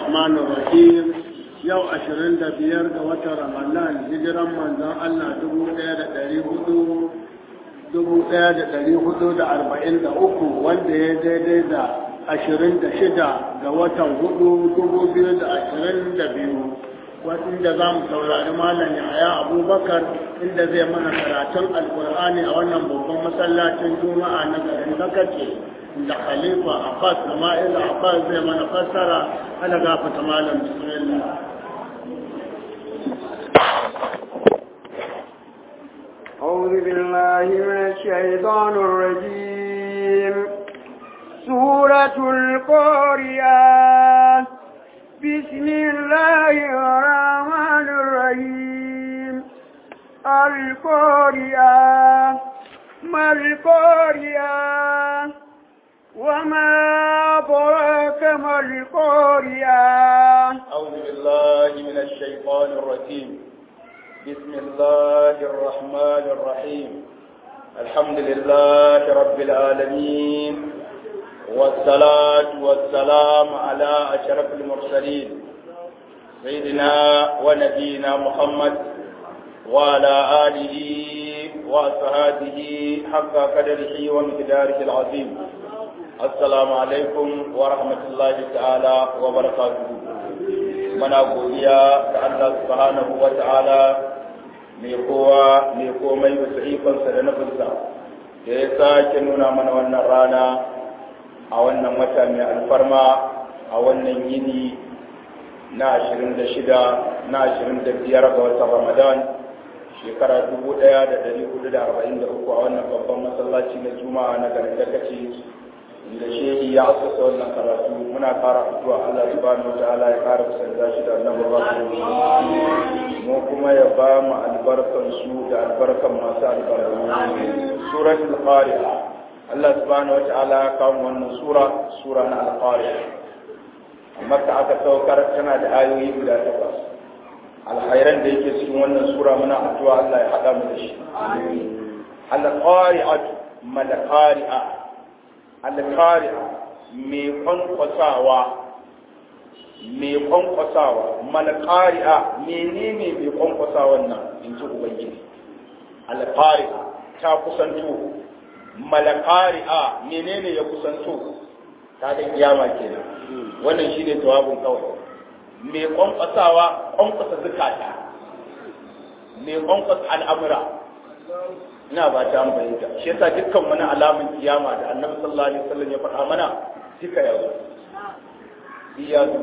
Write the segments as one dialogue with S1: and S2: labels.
S1: الرحمن الرحيم yau ashirin da biyar ga watan ramadan hijiran manzon Allah dubu ɗaya da ɗari hudu dubu ɗaya da ɗari hudu da arba'in da uku wanda ya daidai da ashirin da shida ga watan hudu dubu biyu da ashirin da biyu inda za mu saurari malam yahaya abubakar inda zai mana karatun alkur'ani a wannan babban masallacin juma'a na garin zakace da khalifa abbas sama'il abbas zai mana fassara ana gafata malam bismillah
S2: أعوذ بالله من الشيطان الرجيم سورة القارئة بسم الله الرحمن الرحيم القارئة ما القارئة وما أدراك ما القارئة
S3: أعوذ بالله من الشيطان الرجيم بسم الله الرحمن الرحيم الحمد لله رب العالمين والصلاة والسلام على أشرف المرسلين سيدنا ونبينا محمد وعلى آله وأصحابه حق قدره ومقداره العظيم السلام عليكم ورحمة الله تعالى وبركاته muna godiya ga Allah subhanahu wa ta'ala mai kowa mai komai bisa ikonsa da nufinsa da ya sake nuna mana wannan rana a wannan wata mai alfarma a wannan yini na 26 na 25 ga watan ramadan shekara 1443 a wannan babban masallaci na juma'a na garin dakaci da shehi ya asasa wannan karatu muna kara addu'a Allah subhanahu wataala ya kara kusanta shi da annabi rasul mu kuma ya ba mu albarkan su da albarkan masu albarka suratul qari'a Allah subhanahu wataala ya kawo wannan sura sura na al-qari'a amma ta aka saukar tana da ayoyi guda takwas alkhairan da yake cikin wannan sura muna addu'a Allah ya hada mu da shi al-qari'atu mal qari'a alkari'a mai kwankwasawa mai kwankwasawa malkari'a menene mai kwankwasawan nan in ji ubangiji alkari'a ta kusanto malkari'a menene ya kusanto ta ga kiyama kenan wannan shine jawabin kawai mai kwankwasawa kwankwasa zukata mai kwankwasa al'amura ina ba ta an bayyana shi yasa dukkan wani alamun kiyama da annabi sallallahu alaihi wasallam ya faɗa mana duka ya zo iya zo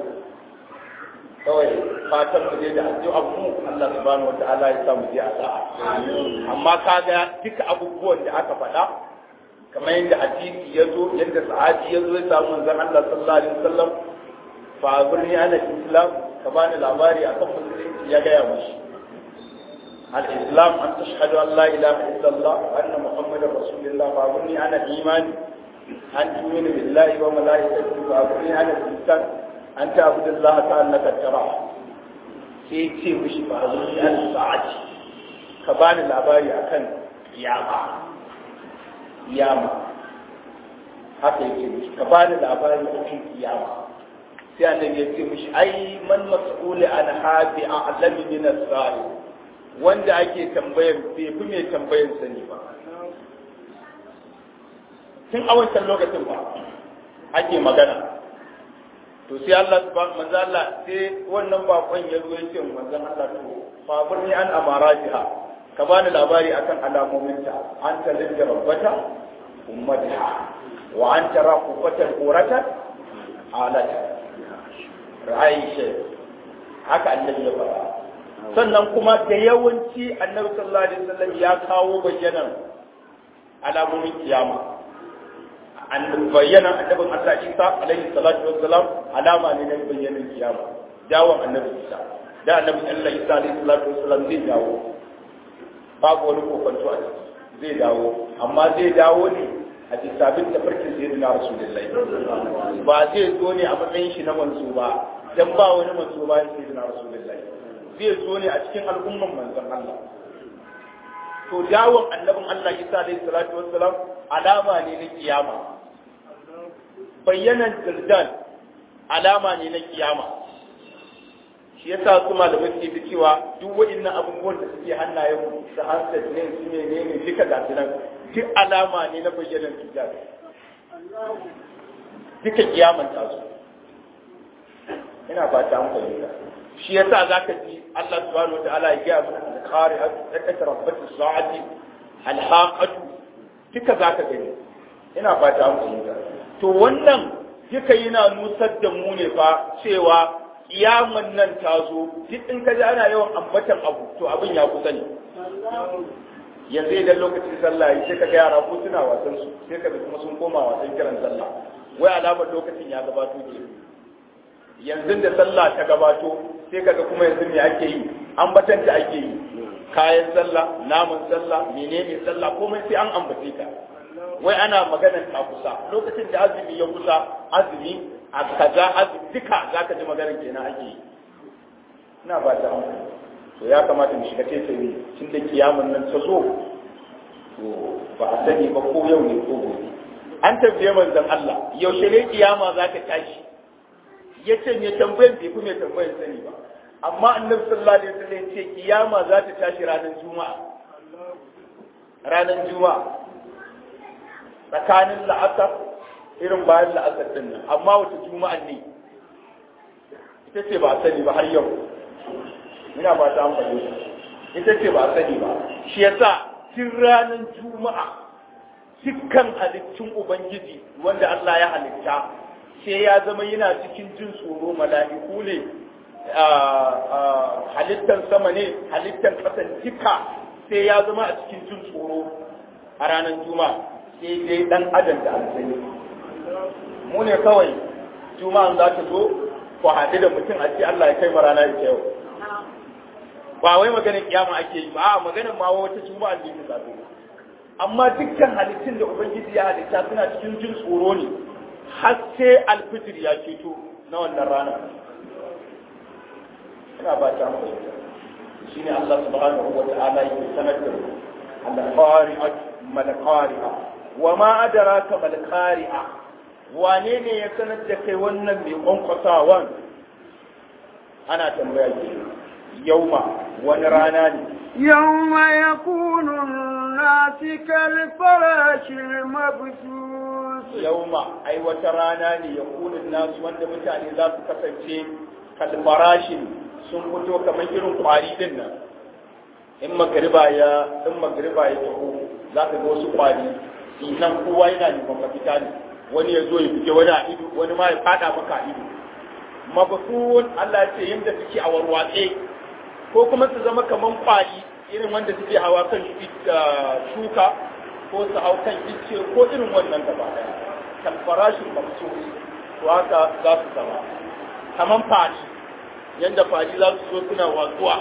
S3: kawai fatan mu je da addu'a mu Allah subhanahu wataala ya sa mu je a sa'a amma kaga duka abubuwan da aka faɗa kamar yadda hadisi ya zo yadda sahabi ya zo ya samu manzon Allah sallallahu alaihi wasallam fa birni ana islam ka bani labari akan musulunci ya gaya mushi الإسلام أن تشهد أن لا إله إلا الله وأن محمد رسول الله فأقولني أنا الإيمان أن تؤمن بالله وملائكته فأقولني أنا الإنسان أن تعبد الله كأنك تراه sai ce mishi ba wani an sa'aci ka bani labari akan kiyama kiyama haka yake mishi ka bani labari akan kiyama sai annabi ya ce mishi ai man mas'uli an habi a'lami min as-sa'i wanda ake tambayar bai fi mai tambayar sani ba tun a wancan lokacin ba ake magana to sai Allah manzo Allah sai wannan bakon ya zo yake manzon Allah to fa burni an amaratiha ka bani labari akan alamominta an ta lidda rabbata ummatiha wa an tara qufatan quratan alata ra'ayi haka annabi ya faɗa sannan kuma da yawanci annabi sallallahu alaihi wasallam ya kawo bayyanan alamomin kiyama an bayyana annabin Allah Isa alaihi salatu wassalam alama ne na bayyanan kiyama dawon annabi Isa da annabi Allah Isa alaihi salatu wassalam zai dawo babu wani kokonto a ciki zai dawo amma zai dawo ne a bisa bin tafarkin sayyidina rasulullahi ba zai zo ne a matsayin shi na manzo ba dan ba wani manzo ba sayyidina rasulullahi zai zo ne a cikin al'umman manzon Allah to dawon annabin Allah Isa alaihi salatu wassalam alama ne na kiyama bayyanan daldal alama ne na kiyama shi yasa su malamai suke da cewa duk waɗannan abubuwan da suke hannayen mu da handset ne su ne ne ne duka ga su nan duk alama ne na bayyanar hijab duka kiyaman ta su ina fata an fahimta shi yasa zaka ji Allah subhanahu wataala ya gaya mana al-qari'at taqrabat as-sa'ati al-haqatu duka zaka gani ina fata an fahimta to wannan duka yana nusar da mu ne fa cewa kiyaman nan ta zo duk in ka ji ana yawan ambatan abu to abin ya kusa ne yanzu idan lokacin sallah yi sai ka ga yara ko suna wasan su sai ka kuma sun koma wasan kiran sallah wai alamar lokacin ya gabato ke yanzu da sallah ta gabato sai kaga kuma yanzu me ake yi ambatanta ake yi kayan sallah namun sallah menene sallah komai sai an ambace ta wai ana maganar ta kusa lokacin da azumi ya kusa azumi a kaza azumi duka zaka ji maganar kenan ake yi ina ba ta to ya kamata mu shiga taitayi tun da kiyamun nan ta zo to ba a sani ba ko yau ne ko gobe an tambaye manzon Allah yaushe ne kiyama za ta tashi ya ce me tambayan bai fi mai tambayan sani ba amma annabi sallallahu alaihi wasallam ce kiyama za ta tashi ranar juma'a ranar juma'a tsakanin la'asar irin bayan la'asar din nan amma wata juma'a ne ita ce ba a sani ba har yau ina ba ta amfani ita ce ba a sani ba shi yasa tun ranar juma'a dukkan halittun ubangiji wanda Allah ya halitta sai ya zama yana cikin jin tsoro mala'iku ne halittan sama ne halittan ƙasan duka sai ya zama a cikin jin tsoro a ranar juma'a sai dai dan adam da alzani mu ne kawai juma'an za ta zo ku haɗu da mutum a ce Allah ya kai ma rana ita yau ba wai maganin kiyama ake yi ba a maganin ma wata juma'a ne ta zaɓe amma dukkan halittun da ubangiji ya halitta suna cikin jin tsoro ne har sai alfijir ya ceto na wannan rana ina ba ta mu shi ne Allah subhanahu wa ta'ala yake sanar da al-qari'a mal qari'a wa ma adraka mal qari'a wane ne ya sanar da kai wannan mai kwankwasawan ana tambaya ke yauma wani rana ne
S2: يوم يكون الناس كالفراش المبثوث
S3: yauma ai wata rana ne ya kunin nasu wanda mutane za su kasance kalfarashin sun fito kamar irin kwari din nan in magariba ya in magariba ya taho za ka ga wasu kwari nan kowa yana neman mafita ne wani ya zo ya fike wani a ido wani ma ya fada maka a ido mabasun Allah ya ce yadda suke a warwatse ko kuma su zama kamar kwari irin wanda suke hawa kan shuka ko su hau kan icce ko irin wannan gaba daya kan farashin mamsu to haka za su zama kaman fari yanda fari za su zo suna watsuwa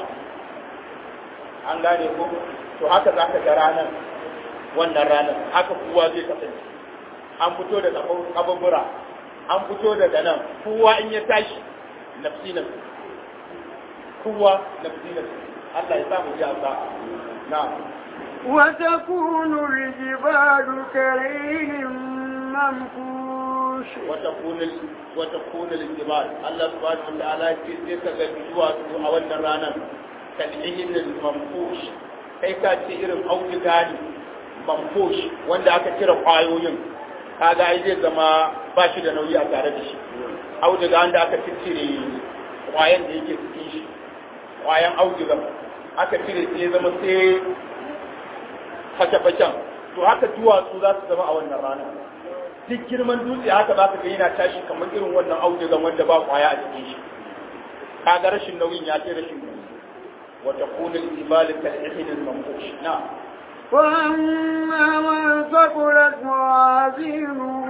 S3: an gane ko to haka za ka ga ranar wannan ranar haka kowa zai kasance an fito da kababura an fito daga nan kowa in ya tashi nafsi nafsi kowa nafsi nafsi Allah ya samu ji a na'am
S2: وتكون الجبال كريم منفوش
S3: وتكون ال... وتكون الجبال الله سبحانه وتعالى sai ka ga duwatsu a wannan ranar kal'ihin al-manfush kai ka ce irin auduga ne manfush wanda aka cire kwayoyin kaga ai zai zama ba shi da nauyi a tare da shi auduga wanda aka cire kwayan da yake cikin shi kwayan auduga aka cire sai zama sai fashe-fashen to haka duwatsu za su zama a wannan rana duk girman dutse haka za ka ga yana tashi kamar irin wannan audugan wanda ba kwaya a cikin shi kaga rashin nauyin ya ce rashin nauyi wata kunin ibalin kal'ihin manfush na
S2: وأما من ثقلت موازينه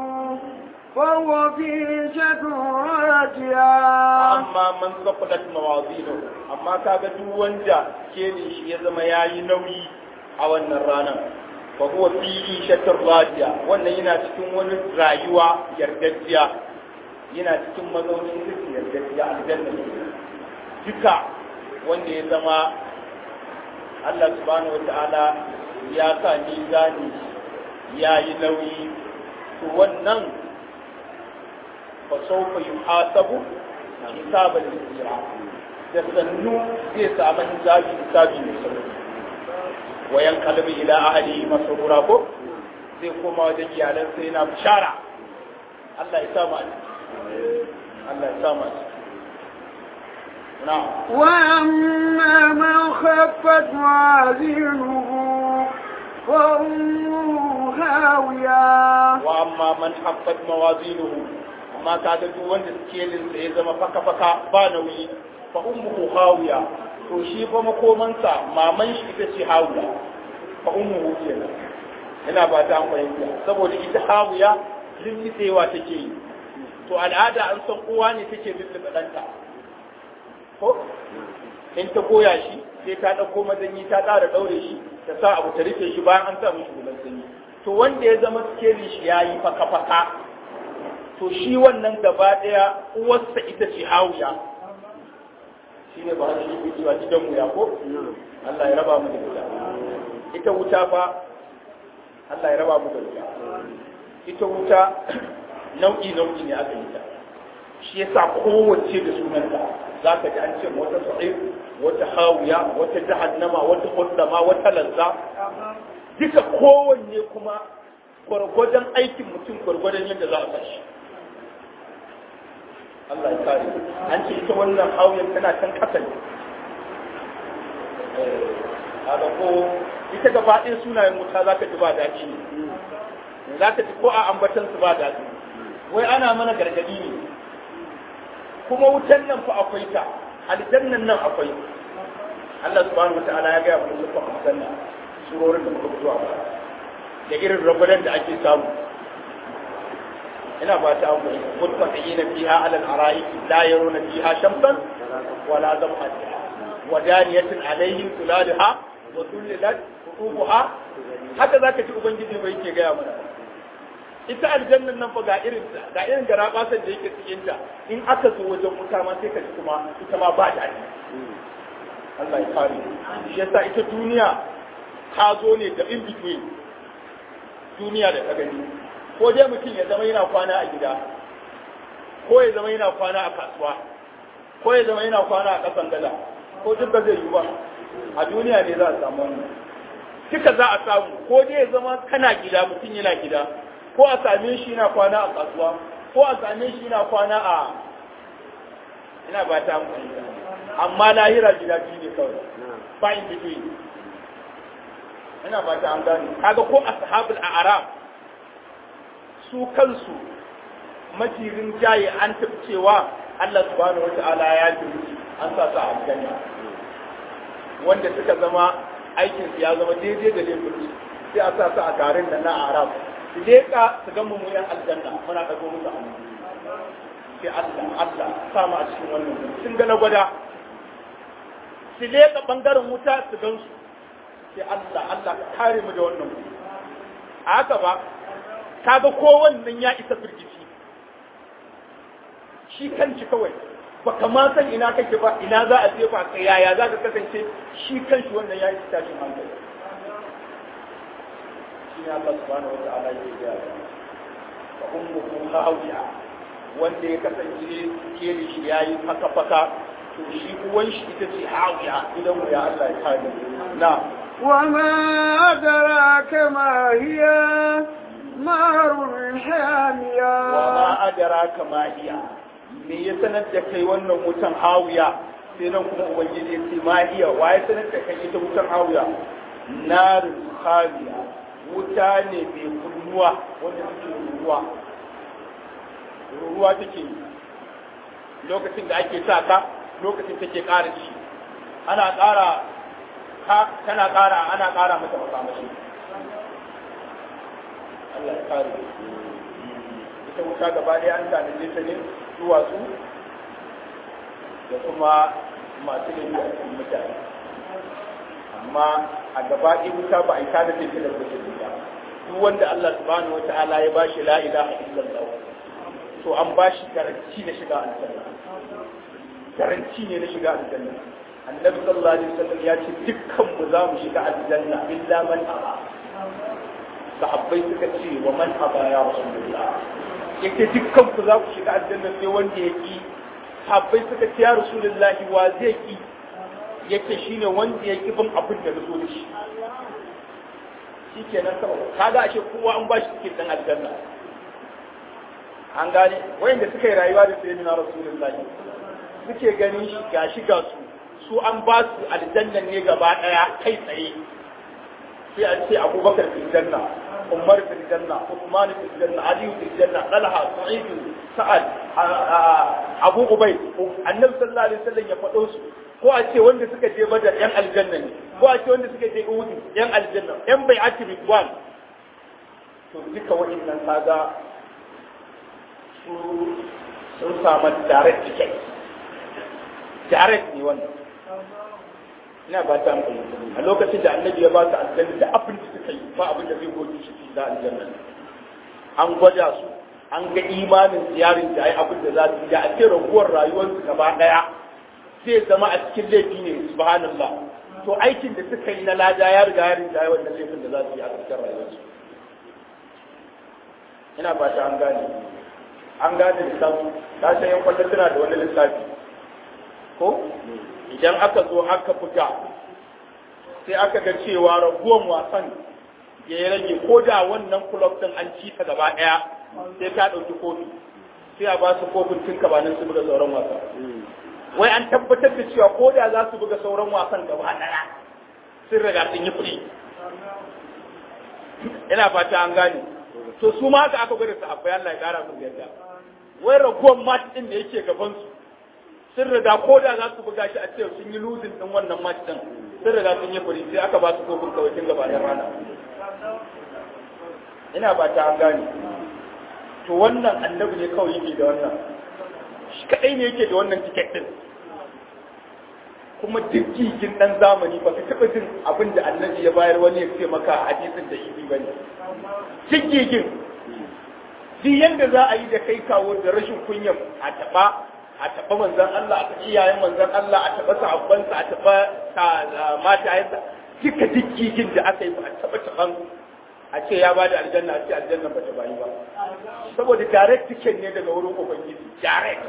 S2: فهو في عيشة راضية
S3: amma man safadat mawazinu amma kaga duk wanda ke shi ya zama yayi nauyi a wannan ranar fa huwa fi ishatir radiya wannan yana cikin wani rayuwa yardajjiya yana cikin mazaunin cikin yardajjiya aljanna duka wanda ya zama Allah subhanahu wataala ya sa mizani ya yi nauyi to wannan fa sawfa yuhasabu hisaban yasira da sannu zai samu hisabi hisabi mai sauki wayan kalbi ila ahli masrura ko zai koma wajen iyalan sai yana bishara Allah ya samu Allah ya samu na'am
S2: وأما من خفت موازينه فأمه هاوية
S3: wa amma man haffat mawazinuhu amma kaga duk wanda skelin sa ya zama faka faka ba nauyi fa ummuhu hawiya to shi fa makomansa maman shi ita ce hawiya fa ummuhu kenan ina ba ta an fahimta saboda ita hawiya lullubewa take yi to al'ada an san uwa ne take lullube ɗanta ko in ta goya shi sai ta ɗauko mazanyi ta ƙara ɗaure shi ta sa abu ta rufe shi bayan an sa mishi hular sanyi to wanda ya zama skelin shi ya yi faka-faka to shi wannan gaba ɗaya uwarsa ita ce hawiya shi ne ba shi ke cewa gidan mu ya ko Allah ya raba mu da wuta ita wuta fa Allah ya raba mu da wuta ita wuta nau'i nau'i ne aka yi ta shi yasa kowace da sunanta za ka ji an ce wata sa'ir wata hawiya wata jahannama wata hullama wata lazza duka kowanne kuma gwargwadon aikin mutum gwargwadon yadda za a sashi Allah ya kare an ce ita wannan hawiyar tana can kasa ne kaga ko ita gaba ɗaya sunayen wuta za ka ji ba daɗi ne za ka ji ko a ambatan su ba daɗi wai ana mana gargaɗi ne kuma wutan nan fa akwai ta aljannan nan akwai Allah subhanahu wataala ya gaya mu su aljanna surorin da muka fito a baya da irin rabadan da ake samu ina ba ta abu muttaqina fiha ala al-ara'ik la yaruna fiha shamsan wala zamhariha wa daniyatin alaihim tulalaha wa tullilat qutubuha haka zaka ji ubangiji bai yake gaya mana ita aljannan nan fa ga irin ga irin garabasan da yake cikin ta in aka zo wajen wuta ma sai ka ji kuma ita ma ba daɗi Allah ya kare shi yasa ita duniya ta zo ne da in between duniya da ta gani ko dai mutum ya zama yana kwana a gida ko ya zama yana kwana a kasuwa ko ya zama yana kwana a kasan gada ko duk ba zai yi ba a duniya ne za a samu wannan duka za a samu ko dai ya zama kana gida mutum yana gida ko a same shi yana kwana a kasuwa ko a same shi yana kwana a ina ba ta amfani amma lahira gida biyu ne kawai ba in between ina ba ta an gane kaga ko ashabul a'raf su kansu majirin jaye an tafi cewa Allah subhanahu wata'ala ya ji an sa su a aljanna wanda suka zama aikin su ya zama daidai da laifin sai a sa su a garin da na arab su leka su ga mu yan aljanna muna dago musu hannu sai Allah Allah sa mu a cikin wannan sun ga na gwada su leka bangaren wuta su gan su sai Allah Allah ka kare mu da wannan a haka ba kaga ko wannan ya isa firgici shi kanci kawai baka ma san ina kake ba ina za a jefa ka yaya za ka kasance shi kanshi wannan ya isa tashin hankali shi ne Allah subhanahu wa ta'ala ya ga wa ummuhu hawiya wanda ya kasance ke shi yayi faka faka to shi uwan shi ita ce hawiya idan ya Allah ya kare na
S2: وما أدراك ما هي نار حامية
S3: وما أدراك ما هي me ya sanar da kai wannan wutan hawiya sai nan kuma ubangiji ya ce ma iya wa ya sanar da kai ita wutan hawiya narin hawiya wuta ne mai kunnuwa wanda take ruruwa ruruwa take yi lokacin da ake sa ka lokacin take ƙara ci ana ƙara tana ƙara ana ƙara mata makamashi Allah ya kare ita wuta gaba ɗaya an tanaje ta ne duwatsu da kuma masu laifi a cikin mutane amma a gaba ɗaya wuta ba a yi tada ta da kusur ba duk wanda Allah subhanahu wa ta'ala ya bashi la ilaha illallah to an bashi garanti na shiga aljanna garanti ne na shiga aljanna annabi sallallahu alaihi wasallam ya ce dukkan mu za mu shiga aljanna illa man aba sahabbai suka ce wa man aba ya rasulullah yake dukkan ku za ku shiga aljanna sai wanda ya ki sabbai suka ce ya rasulullahi wa zai ki yake shine wanda ya ki bin abin da nazo da shi shikenan kawai kaga ashe kowa an ba shi cikin dan aljanna an gane wayanda suka yi rayuwa da sayyidina rasulullahi suke ganin shi gashi ga su su an ba su aljanna ne gaba daya kai tsaye sai an ce abubakar fil janna umar fil janna usman fil janna ali fil janna talha sa'id sa'ad abu ubay annabi sallallahu alaihi wasallam ya faɗo su ko a ce wanda suka je badar yan aljanna ne ko a ce wanda suka je uhud yan aljanna yan bai'ati ridwan to duka wa'annan kaga su sun samu direct ticket direct ne wannan ina ba ta amfani a lokacin da annabi ya ba su aljanna da abin da suka yi ba abin da zai goge shi da aljanna an gwada su an ga imanin ziyarin da ai abin da za su yi da a ce raguwar rayuwarsu gaba daya zai zama a cikin laifi ne subhanallah to aikin da suka yi na lada ya riga ya riga ya wannan laifin da za su yi a cikin rayuwarsu ina ba ta an gane an gane lissafi ta san yan kwallo suna da wani lissafi ko idan aka zo aka buga sai aka ga cewa raguwan wasan ya yi rage ko da wannan kulob din an ci ta gaba daya sai ta ɗauki kofi sai a ba su kofin tun kabanin su buga sauran wasa wai an tabbatar da cewa ko da za su buga sauran wasan gaba daya sun riga sun yi furi ina fata an gane to su ma haka aka gwada su abai Allah ya kara musu yadda wai raguwan match din da yake gaban su sun riga ko da za su buga shi a ce sun yi losing din wannan match din sun riga sun yi furi sai aka ba su kofin kawai tun gaba da rana ina ba ta an gane to wannan annabi ne kawai yake da wannan shi kadai ne yake da wannan ticket din kuma duk gigin dan zamani ba ka taba jin abin da annabi ya bayar wani ya ce maka hadisin da ibi bane duk gigin duk yanda za a yi da kai kawo da rashin kunya a taba a taba manzon Allah a taba iyayen manzon Allah a taba sahabbansa a taba matayensa duka duk gigin da aka yi ba a taba taban a ce ya bada aljanna a ce aljanna ba ta bayi ba saboda direct ticket ne daga wurin ubangiji direct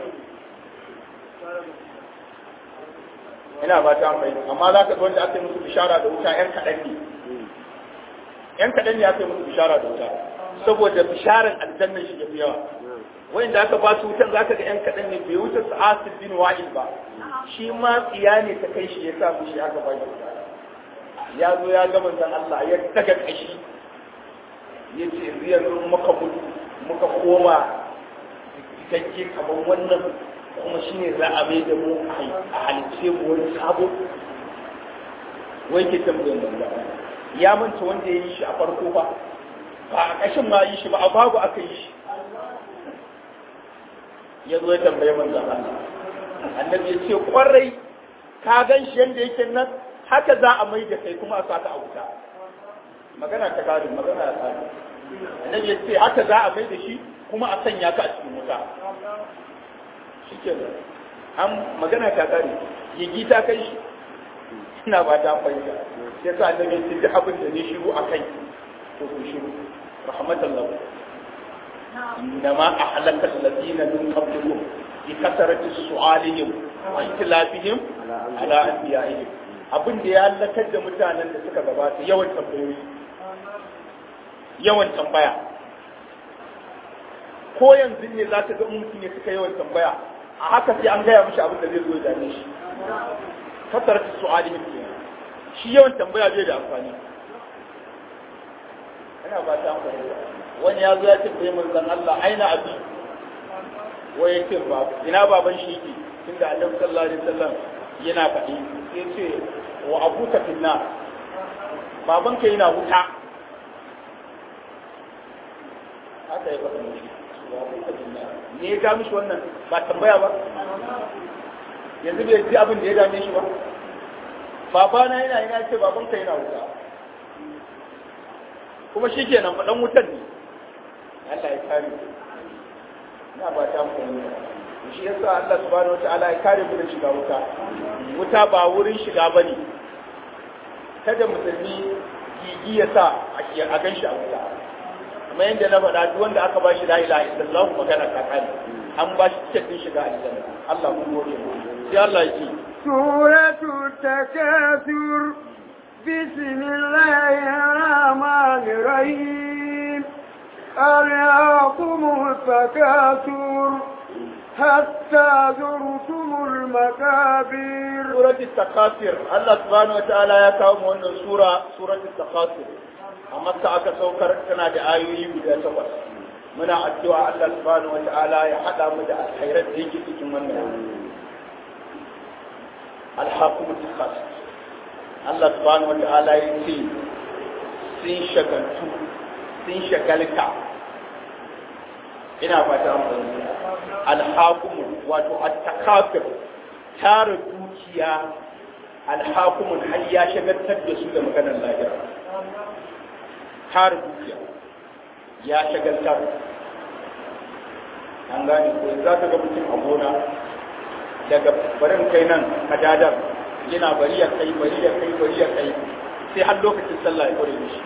S3: ina ba ta mai amma za ka ga wanda aka yi musu bishara da wuta yan kaɗan ne yan kaɗan ne aka yi musu bishara da wuta saboda bisharar aljannan shi yafi yawa wanda aka ba su wutan za ka ga yan kaɗan ne bai wuce su asir bin wa'il ba shi ma tsiya ne ta kai shi ya sa shi aka ba shi ya zo ya ga manzon Allah ya daga kashi ya ce yanzu muka mutu muka koma cikakke kamar wannan kuma shi ne za a mai da mu a halice mu wani sabo wai ke tambayin banza ya manta wanda ya yi shi a farko ba ba a ƙashin ma yi shi ba a babu aka yi shi ya zo ya tambaye manzan Allah annabi ya ce kwarai ka gan shi yadda yake nan haka za a mai da kai kuma a saka a wuta magana ta gado magana ya tsari annabi ya ce haka za a mai da shi kuma a sanya ka a cikin wuta shi ke an magana ta kare gigi ta kai shi ina ba ta fahimta sai sa annabi ya ce duk abin da ne shiru a kai to ku shiru rahmatallahu إنما أهلك الذين من قبلكم بكثرة سؤالهم واختلافهم على أنبيائهم abin da ya halakar da mutanen da suka gabata yawan tambayoyi yawan tambaya ko yanzu ne za ka ga mutum ya suka yawan tambaya a haka sai an gaya mishi abin da zai zo ya dame shi kasar ta su'ali ke shi yawan tambaya bai da amfani ana ba ta amfani wani ya zo ya ce bai manzon Allah aina abi wai ya ce ba ina baban shi yake tunda Annabi sallallahu alaihi wasallam yana faɗi sai ce wa abuka finna babanka yana wuta haka ya faɗa mishi wa abuka finna ne ya ga mishi wannan ba tambaya ba yanzu bai ji abin da ya dame shi ba babana yana yana ce babanka yana wuta kuma shi kenan faɗan wutan ne Allah ya kare ina ba ta mu shi yasa Allah subhanahu wataala ya kare mu da shiga wuta wuta ba wurin shiga bane kada musulmi gigi ya sa a gan shi a wuta kuma yadda na faɗa duk wanda aka ba shi la ilaha illallah magana ta kare an ba shi cikin shiga aljanna Allah mun gode mu sai Allah ya ce
S2: سورة التكاثر بسم الله الرحمن الرحيم ألهاكم التكاثر حتى زرتم المكابر
S3: سورة التكاثر الله سبحانه وتعالى يا كاوم wannan sura سورة التكاثر amma ka aka saukar tana da ayoyi guda takwas muna addu'a Allah subhanahu wataala ya hada mu da alkhairat da yake cikin wannan alhaqum takasur Allah subhanahu wataala ya ce sun shagaltu sun shagalta ina fata an fahimta alhaqum wato at-takasur tara dukiya alhaqum har ya shagaltar da su da maganar lahira tara dukiya ya shagaltar an gane ko za ka ga mutum a gona daga barin kai nan kadadar yana bari ya kai bari ya kai bari ya kai sai har lokacin sallah ya kore mishi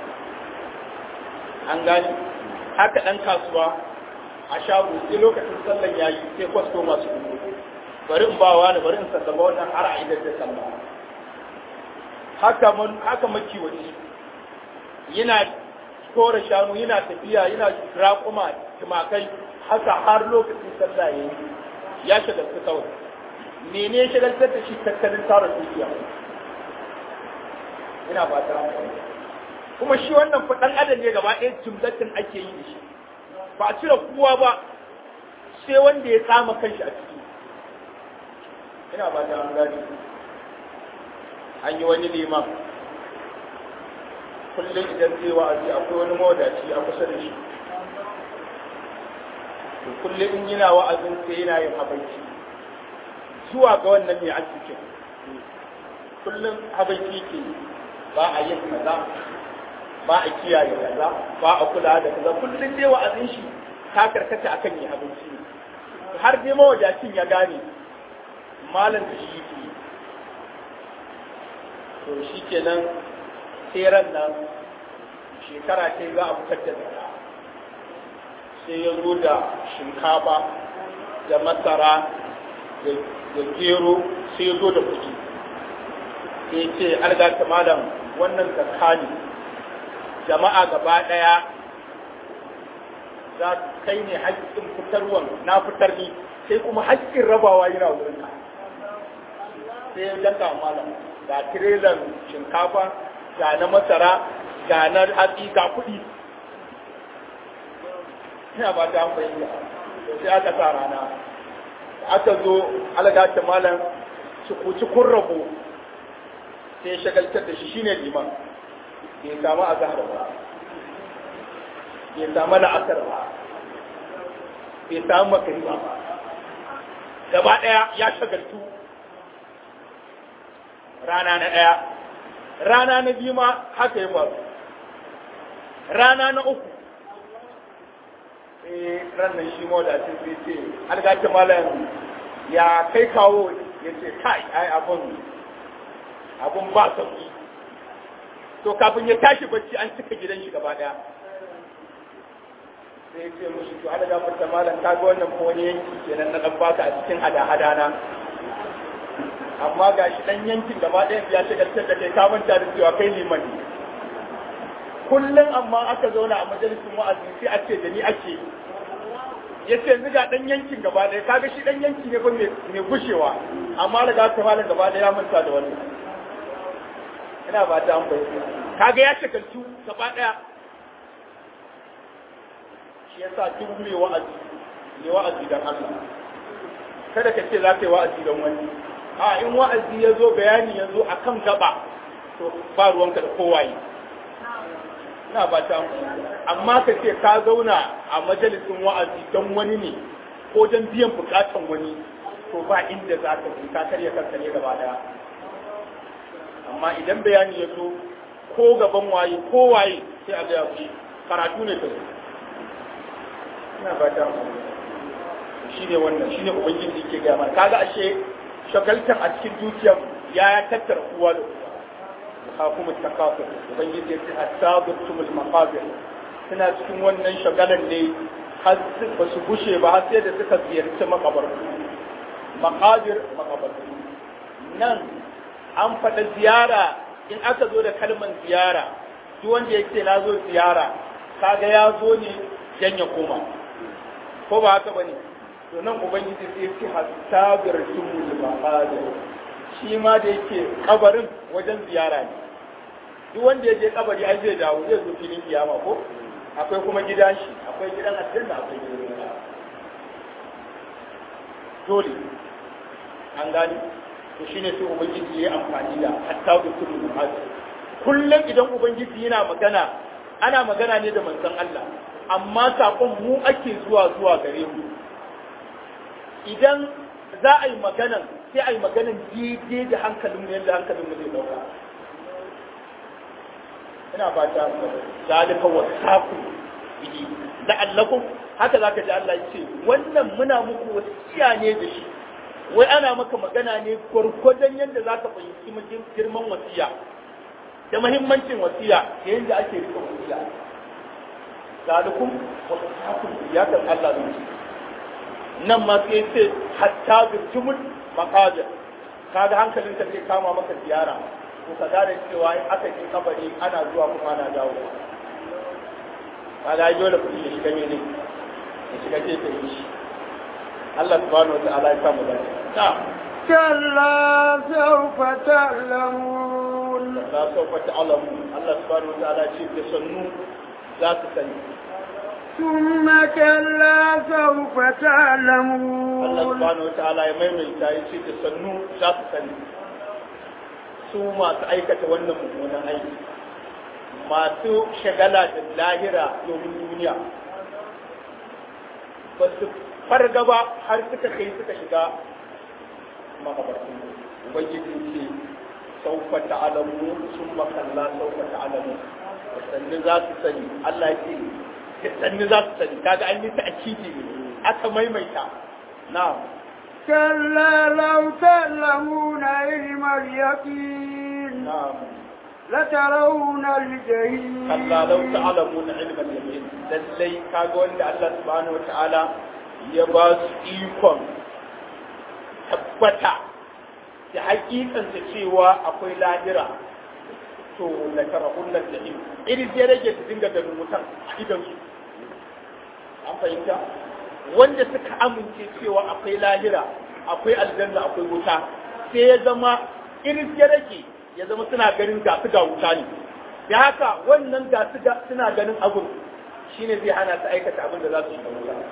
S3: an gane haka dan kasuwa a shago sai lokacin sallan yayi sai kwasto masu kudu bari in bawa da bari in sallama wannan har a idan da sallah haka mun haka makiwaci yana kore shanu yana tafiya yana raƙuma tumakai haka har lokacin sallah ya yi ya shagaltu kawai mene shagaltar da shi tattalin tara dukiya ina ba ta kuma shi wannan faɗan adam ne gaba ɗaya jumlatin ake yi da shi ba a cire kowa ba sai wanda ya tsama kanshi a ciki ina ba ta gani an yi wani liman kullum idan zai wa'azi akwai wani mawadaci a kusa da shi to kullum in yana wa'azin sai yana yin habaici zuwa ga wannan mai arzikin kullum habaici ke ba a yin kaza ba a kiyaye kaza ba a kula da kaza kullum dai wa'azin shi ta karkata akan yi habaici ne har dai mawadacin ya gane malam da shi ke to shi kenan tseren nan shekara ce za a fitar da zaka sai ya zo da shinkafa da masara da gero sai ya zo da kuɗi sai ce algata malam wannan zakka ne jama'a gaba ɗaya za kai ne haƙƙin fitarwan na fitar ni sai kuma haƙƙin rabawa yana wurin ka sai ya danka malam ga tirelan shinkafa ga na masara ga na hatsi ga kuɗi ina ba ta fahimta sai aka sa rana aka zo algata malam cukuci kun rabo sai shagaltar da shi shine liman bai samu azhar ba bai samu la'asar ba bai samu makariba ba gaba ɗaya ya shagaltu rana na ɗaya rana na biyu ma haka ya faru rana na uku eh ranar shi ma da ce sai ce algaci malam ya kai kawo ya ce kai ai abun abun ba sauki to kafin ya tashi bacci an cika gidan shi gaba daya sai ya ce mushi to ala gafarta malam ka ga wannan ko wani yanki kenan na dan baka a cikin hada-hada na amma ga shi dan yankin gaba ɗaya ya shagaltar da kai ka manta da cewa kai liman ne kullum amma aka zauna a majalisin wa'azi sai a ce da ni ake ya ce yanzu ga dan yankin gaba ɗaya kaga shi dan yanki ne ba mai gushewa amma daga aka malam gaba ɗaya ya manta da wannan ina ba ta amfani kaga ya shagaltu gaba ɗaya shi yasa duk mai wa'azi ne wa'azi dan Allah kada ka ce za ka yi wa'azi don wani a in wa'azi ya zo bayani ya zo a kan gaba to ba ruwanka da kowaye ina ba ta amma ka ce ka zauna a majalisin wa'azi don wani ne ko don biyan bukatan wani to ba inda za ka ji ka karya kanka ne gaba daya amma idan bayani ya zo ko gaban waye ko waye sai a gaya ku karatu ne ta zo ina ba ta shi ne wannan shi ne ubangiji ke gaya mana kaga ashe shagaltar a cikin dukiyar ya tattara kowa da kowa kuma takafur ubangiji ya ce hatta zurtumul maqabir suna cikin wannan shagalan ne har ba su gushe ba har sai da suka ziyarci makabartu makabir makabartu nan an faɗa ziyara in aka zo da kalmar ziyara duk wanda ya ce na zo ziyara kaga ya zo ne dan ya koma ko ba haka bane to nan ubangiji sai ya ce hatta birtumul maqabir shi ma da yake kabarin wajen ziyara ne duk wanda ya je kabari ai zai dawo zai zo filin kiyama ko akwai kuma gidan shi akwai gidan aljanna akwai gidan wuta dole an gani to shine sai ubangiji ya amfani da hatta birtumul maqabir kullum idan ubangiji yana magana ana magana ne da manzon Allah amma sakon mu ake zuwa zuwa gare mu idan za a yi maganan sai a yi maganan daidai da hankalin mu yadda hankalin mu zai dauka ina fata zalika wasaku bihi la'allakum haka zaka ji Allah ya ce wannan muna muku wasiya ne da shi wai ana maka magana ne gwargwadon yadda zaka fahimci girman wasiya da muhimmancin wasiya da yadda ake rika wasiya zalikum wasakum ya kan Allah ne nan ma sai ce hatta bitumul maqadir kaga hankalin ka zai kama maka ziyara to ka gane cewa in aka je kabari ana zuwa kuma ana dawo kaga ai dole kuɗi ya shiga ne ya shiga ce ta yi shi Allah subhanahu wa ta'ala ya samu dace na'am
S2: كلا سوف تعلمون
S3: la sawfa ta'lamu Allah subhanahu wa ta'ala ce da sannu za su sani
S2: ثم كلا سوف
S3: Allah
S2: تعلمون
S3: subhanahu wa ta'ala ya maimaita ya ce da sannu za su sani su masu aikata wannan mummunan aiki masu shagala da lahira domin duniya ba su farga ba har suka kai suka shiga makabartu ubangiji ce saufa ta'alamu sun makalla saufa ta'alamu sannu za su sani Allah ce sannu za su sani kaga an yi ta akidi ne aka maimaita na'am
S2: كلا لو تعلمون علم اليقين
S3: na'am
S2: لترون الجحيم
S3: kalla law ta'lamuna ilmal yamin lallai kaga wanda Allah subhanahu wata'ala ya ba su ikon tabbata da hakikanta cewa akwai lahira to la tarahun nan jahim irin sai rage su dinga ganin wutan a idan su an fahimta wanda suka amince cewa akwai lahira akwai aljanna akwai wuta sai ya zama irin sai rage ya zama suna ganin ga su ga wuta ne da haka wannan ga su ga suna ganin abun shine zai hana su aikata abin da za su shiga wuta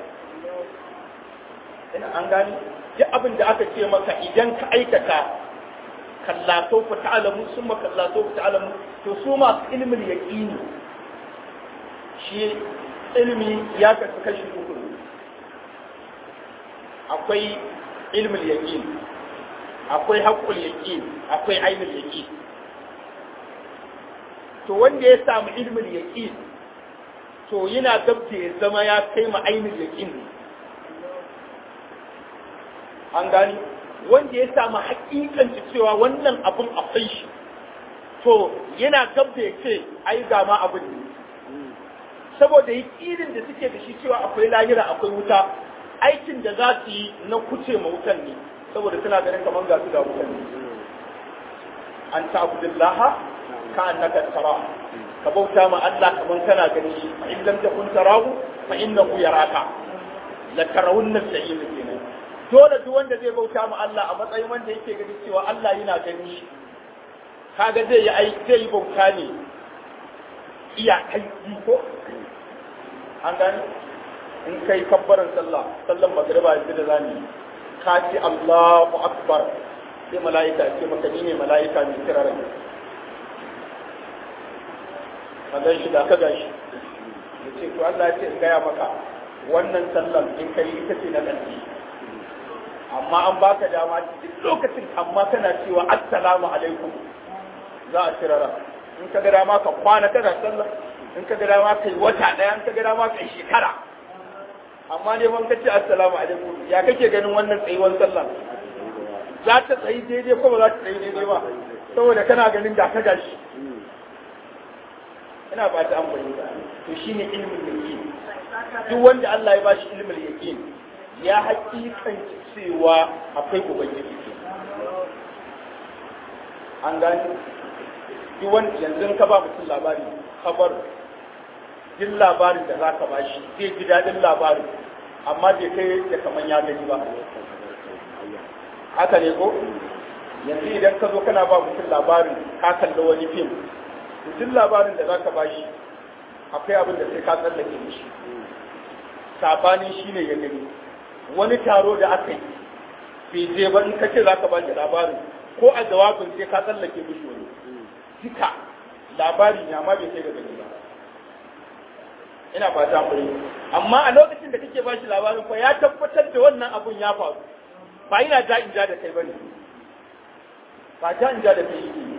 S3: ina an gani duk abin da aka ce maka idan ka aikata kallato fa ta'lamu summa kallato fa ta'lamu to su masu ilmin yaqini shi ilmi ya kasu kashi uku ne. akwai ilmin yaqin akwai haqqul yaqin akwai ainul yaqin to wanda ya samu ilmin yaqin to yana gabta ya zama ya kai ma ainul yaqin ne an gani wanda ya samu hakikanci cewa wannan abun akwai shi to yana gab da ya ce ai ga ma abin ne saboda yakinin da suke da shi cewa akwai lahira akwai wuta aikin da za su yi na kuce ma wutan ne saboda suna ganin kamar ga su ga wutan ne an ta abudullaha ka annaka tara ka bauta ma Allah kamar kana ganin shi fa in lam takun tarahu fa innahu yaraka la tarawunna sa'il kenan dole duk wanda zai bauta ma Allah a matsayin wanda yake gani cewa Allah yana gani shi kaga zai yi ai zai yi bauta ne iya kai ko an gani in kai kabbaran sallah sallan magriba yanzu da zani ka ce Allahu akbar sai mala'ika ya ce maka ni ne mala'ika mai kira rai ka gan shi da ka gan shi ya ce to Allah ya ce in gaya maka wannan sallan in kai ita ce na ƙarshe amma an baka dama duk lokacin amma kana cewa assalamu alaikum za a cirara in ka ga dama ka kwana kana sallah in ka ga dama kai wata daya in ka ga dama kai shekara amma ne man kace assalamu alaikum ya kake ganin wannan tsayuwar sallah za ta tsayi daidai ko ba za ta tsayi daidai ba saboda kana ganin da ka gashi ina ba ta an bayyana to shine ilmin da ke duk wanda Allah ya bashi ilmul yaqin ya hakikanci cewa akwai ubangiji an gani duk wanda yanzu ka ba mutum labari kabar duk labarin da za ka ba shi zai ji daɗin labarin amma bai kai da kaman ya gani ba haka ne ko yanzu idan ka zo kana ba mutum labarin ka kalli wani fim duk labarin da za ka ba shi akwai abin da sai ka tsallake mishi sabanin shi ne ya gani wani taro da aka yi bai je ba in ka ce za ka ba shi labarin ko a jawabin sai ka tsallake mishi wani duka labari ne amma bai kai ga gani ba ina fata mu amma a lokacin da kake bashi labarin ko ya tabbatar da wannan abun ya faru ba ina ja in ja da kai bane ba ja in ja da kai yake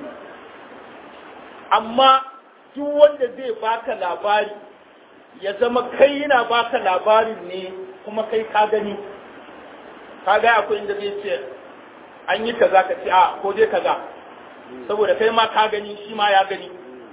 S3: amma duk wanda zai baka labari ya zama kai yana baka labarin ne kuma kai ka gani ka ga akwai inda zai ce an yi kaza ka ce a ko dai kaza saboda kai ma ka gani shi ma ya gani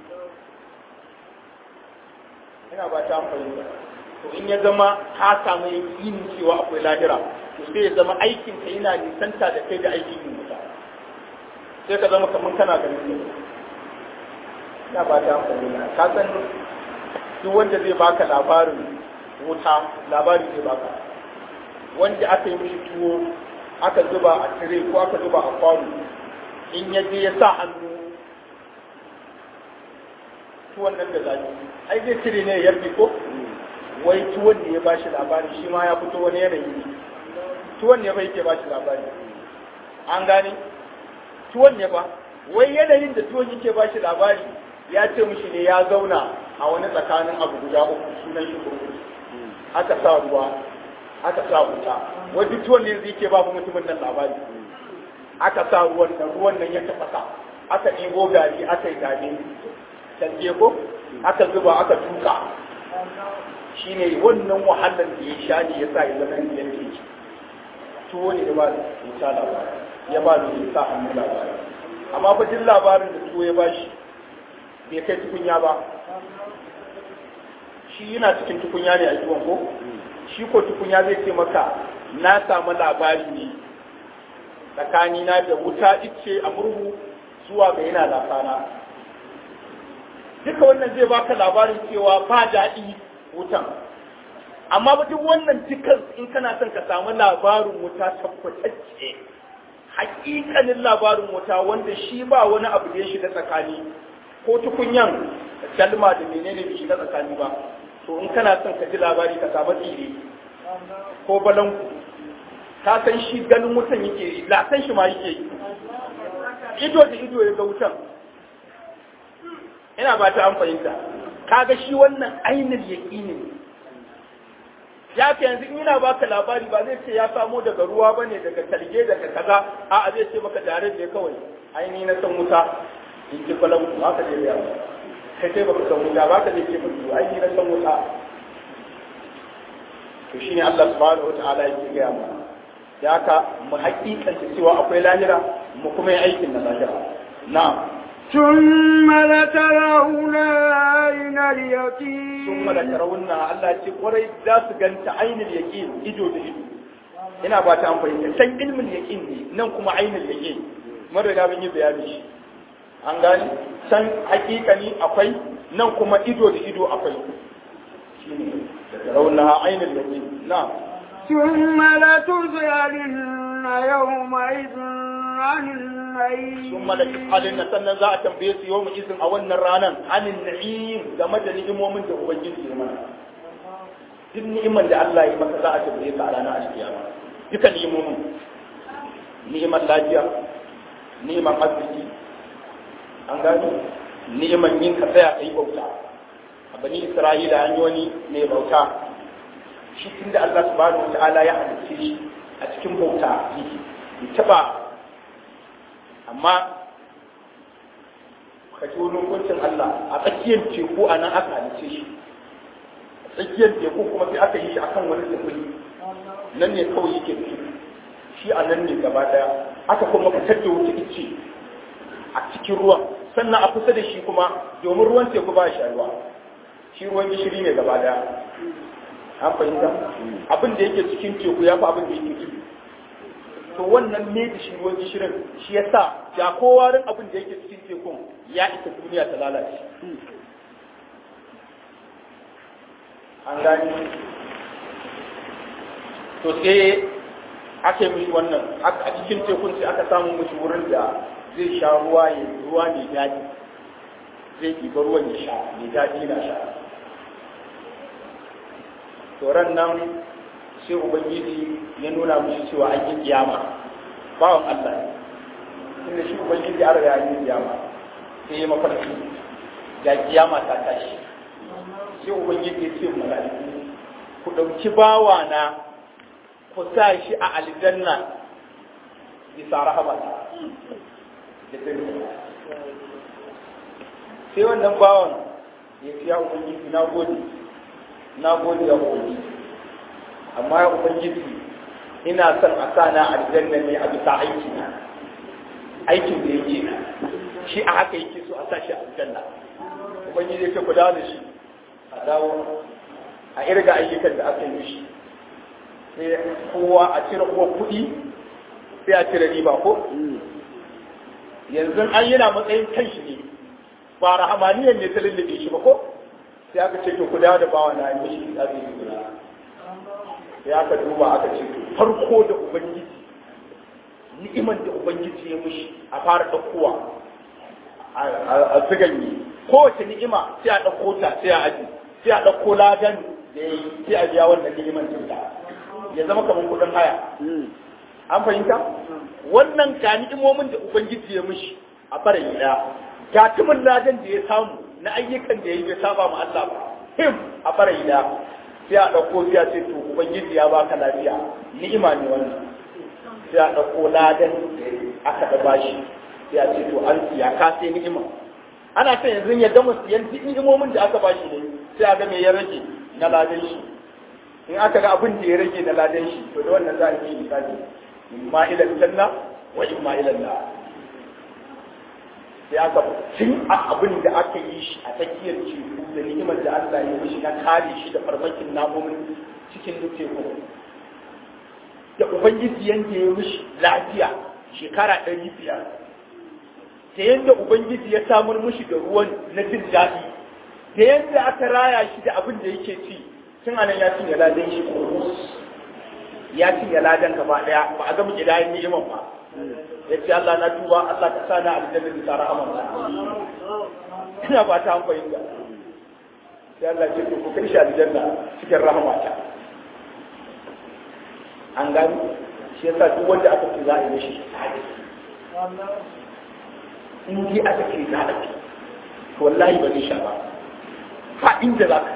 S3: ina ba ta fahimta to in ya zama ka samu yakinin cewa akwai lahira to sai ya zama aikin ka yana nisanta da kai da aikin yin wuta sai ka zama kamar kana ganin ne ina ba ta fahimta ka san duk wanda zai baka labarin wuta labari zai baka wanda aka yi mishi tuwo aka zuba a tire ko aka zuba a kwano in ya je ya sa hannu tuwon nan da zafi ai zai cire ne ya ko wai tuwon ne ya ba shi labari shi ma ya fito wani yanayi ne tuwon ne ba yake ba shi labari an gane tuwon ne ba wai yanayin da tuwon yake ba shi labari ya ce mishi ne ya zauna a wani tsakanin abu guda uku sunan shi kurkuku aka sa ruwa aka sa wuta wai duk tuwon ne zai ke ba mutumin nan labari aka sa ruwan nan ruwan nan ya tafasa aka ɗigo gari aka yi gari canje ko aka zuba aka tuka shine wannan wahalar da ya sha ne ya sa ya zama yadda yake tuwo ne ya ba da wuta labari ya ba da wuta hannu labari amma fa duk labarin da tuwo ya ba shi bai kai tukunya ba shi yana cikin tukunya ne a tuwon ko shi ko tukunya zai ce maka na samu labari ne tsakanina da wuta ice a murhu zuwa ga yana lafana duka wannan zai baka labarin cewa ba daɗi wutan amma ba duk wannan dukan in kana son ka samu labarin wuta tabbatacce hakikanin labarin wuta wanda shi ba wani abu da ya shiga tsakani ko tukunyan dalma da menene bai shiga tsakani ba to in kana son ka ji labari ka samu tsire ko balanku ka san shi ganin wutan yake yi lasan shi ma yake yi ido da ido ya ga wutan ina ba ta an fahimta kaga shi wannan ainihin yaƙini ne ya ce yanzu ina baka labari ba zai ce ya samo daga ruwa ba ne daga talge daga kaza a a zai ce maka tare da kawai aini na san wuta in ji kwalan ku haka zai ya kai sai baka san wuta ba ka zai ce maka aini na san wuta to shine Allah subhanahu wataala yake gaya mana da haka mu hakikanta cewa akwai lahira mu kuma yi aikin na lahira na'am
S2: ثم لترون عين اليقين
S3: ثم لترون Allah ce kwarai za su ganta ainul yaqin ido da ido ina ba ta amfani san ilmin yaqin ne nan kuma ainul yaqin mun riga mun yi bayani shi an gani san hakikani akwai nan kuma ido da ido akwai shine tarawunna ainul yaqin na
S2: ثم لتسألن يومئذ عن النعيم
S3: ثم لتسألن sannan za a tambaye su yau izin a wannan ranan anin na'im game da ni'imomin da ubangiji ya mana duk ni'imar da Allah ya maka za a tambaye ka a ranar alkiyama duka ni'imomin ni'imar lafiya ni'imar arziki an gano ni'imar yin ka tsaya kai bauta a bani Isra'ila an yi wani mai bauta shi tunda Allah subhanahu wa ta'ala ya halicce shi a cikin bauta yake bai taba amma ka ji wani hukuncin Allah a tsakiyar teku a nan aka halice shi a tsakiyar teku kuma sai aka yi shi akan wani tsibiri nan ne kawai yake fi shi a nan ne gaba daya aka kuma fitar da wuta ice a cikin ruwan sannan a kusa da shi kuma domin ruwan teku ba shi ruwa shi ruwan gishiri ne gaba daya an fahimta abin da yake cikin teku ya fi abin da yake ciki to wannan ne da shi ruwan gishirin shi ya sa da kowarin abin da yake cikin tekun ya isa duniya ta lalace an gani to sai aka yi mishi wannan a cikin tekun sai aka samu mishi wurin da zai sha ruwa ya ruwa mai daɗi zai ɗiba ruwan ya sha mai daɗi na sha toron nan sai ubangiji ya nuna mishi cewa an yi kiyama bawan Allah ne inda shi ubangiji ya riga ya yi kiyama sai ya mafarki ga kiyama ta tashi sai ubangiji ya ce mala'iku ku ɗauki bawa na ku sa shi a aljanna bisa rahamata da sai wannan bawan ya ce ya ubangiji na gode na gode ya ubangiji amma ya ubangiji ina son a sa na aljanna ne a bisa aiki na aikin da yake shi a haka yake so a sa shi a aljanna ubangiji ya ce ku dawo da shi a dawo a irga ayyukan da aka yi mishi sai kowa a cire uwa kuɗi sai a cire riba ko yanzu an yana matsayin kanshi ne ba rahamaniyar ne ta lullube shi ba ko sai aka ce to ku dawo da bawa na yi mishi azumi guda sai aka duba aka ce to farko da ubangiji ni'iman da ubangiji ya mishi a fara ɗaukowa a ziganye kowace ni'ima sai a ɗauko ta sai a aji sai a ɗauko ladan da ya yi sai a biya wannan ni'iman ta ya zama kamar kuɗin haya an fahimta wannan ga ni'imomin da ubangiji ya mishi a bara gida ga tumin ladan da ya samu na ayyukan da ya yi bai saba ma Allah ba him a bara gida sai a ɗauko sai a ce to ubangiji ya baka lafiya ni'ima ne wannan sai a ɗauko ladan da aka da bashi sai a ce to an siya ka sai ni'ima ana son yanzu ya gama siyan duk ni'imomin da aka bashi ne sai a ga me ya rage na ladan shi in aka ga abin da ya rage na ladan shi to da wannan za a yi misali imma ila janna wa imma ila nar sai aka tun a abin da aka yi shi a tsakiyar teku da ni'imar da Allah ya mishi na kare shi da farmakin namomin cikin teku da ubangiji yanke ya mishi lafiya shekara ɗari biyar da yadda ubangiji ya samar mishi da ruwan na jin daɗi da yadda aka raya shi da abin da yake ci tun anan ya cinye ladan shi ya cinye ladan gaba ɗaya ba a gama gidayen ni'iman ba ya ce Allah na tuba Allah ka sa na aljanna bisa rahaman ina ba ta hankali ga sai Allah ce ku kai shi aljanna cikin rahamata an gani shi yasa duk wanda aka ce za a yi mishi in dai aka ce za a ce to wallahi ba zai sha ba fa inda za ka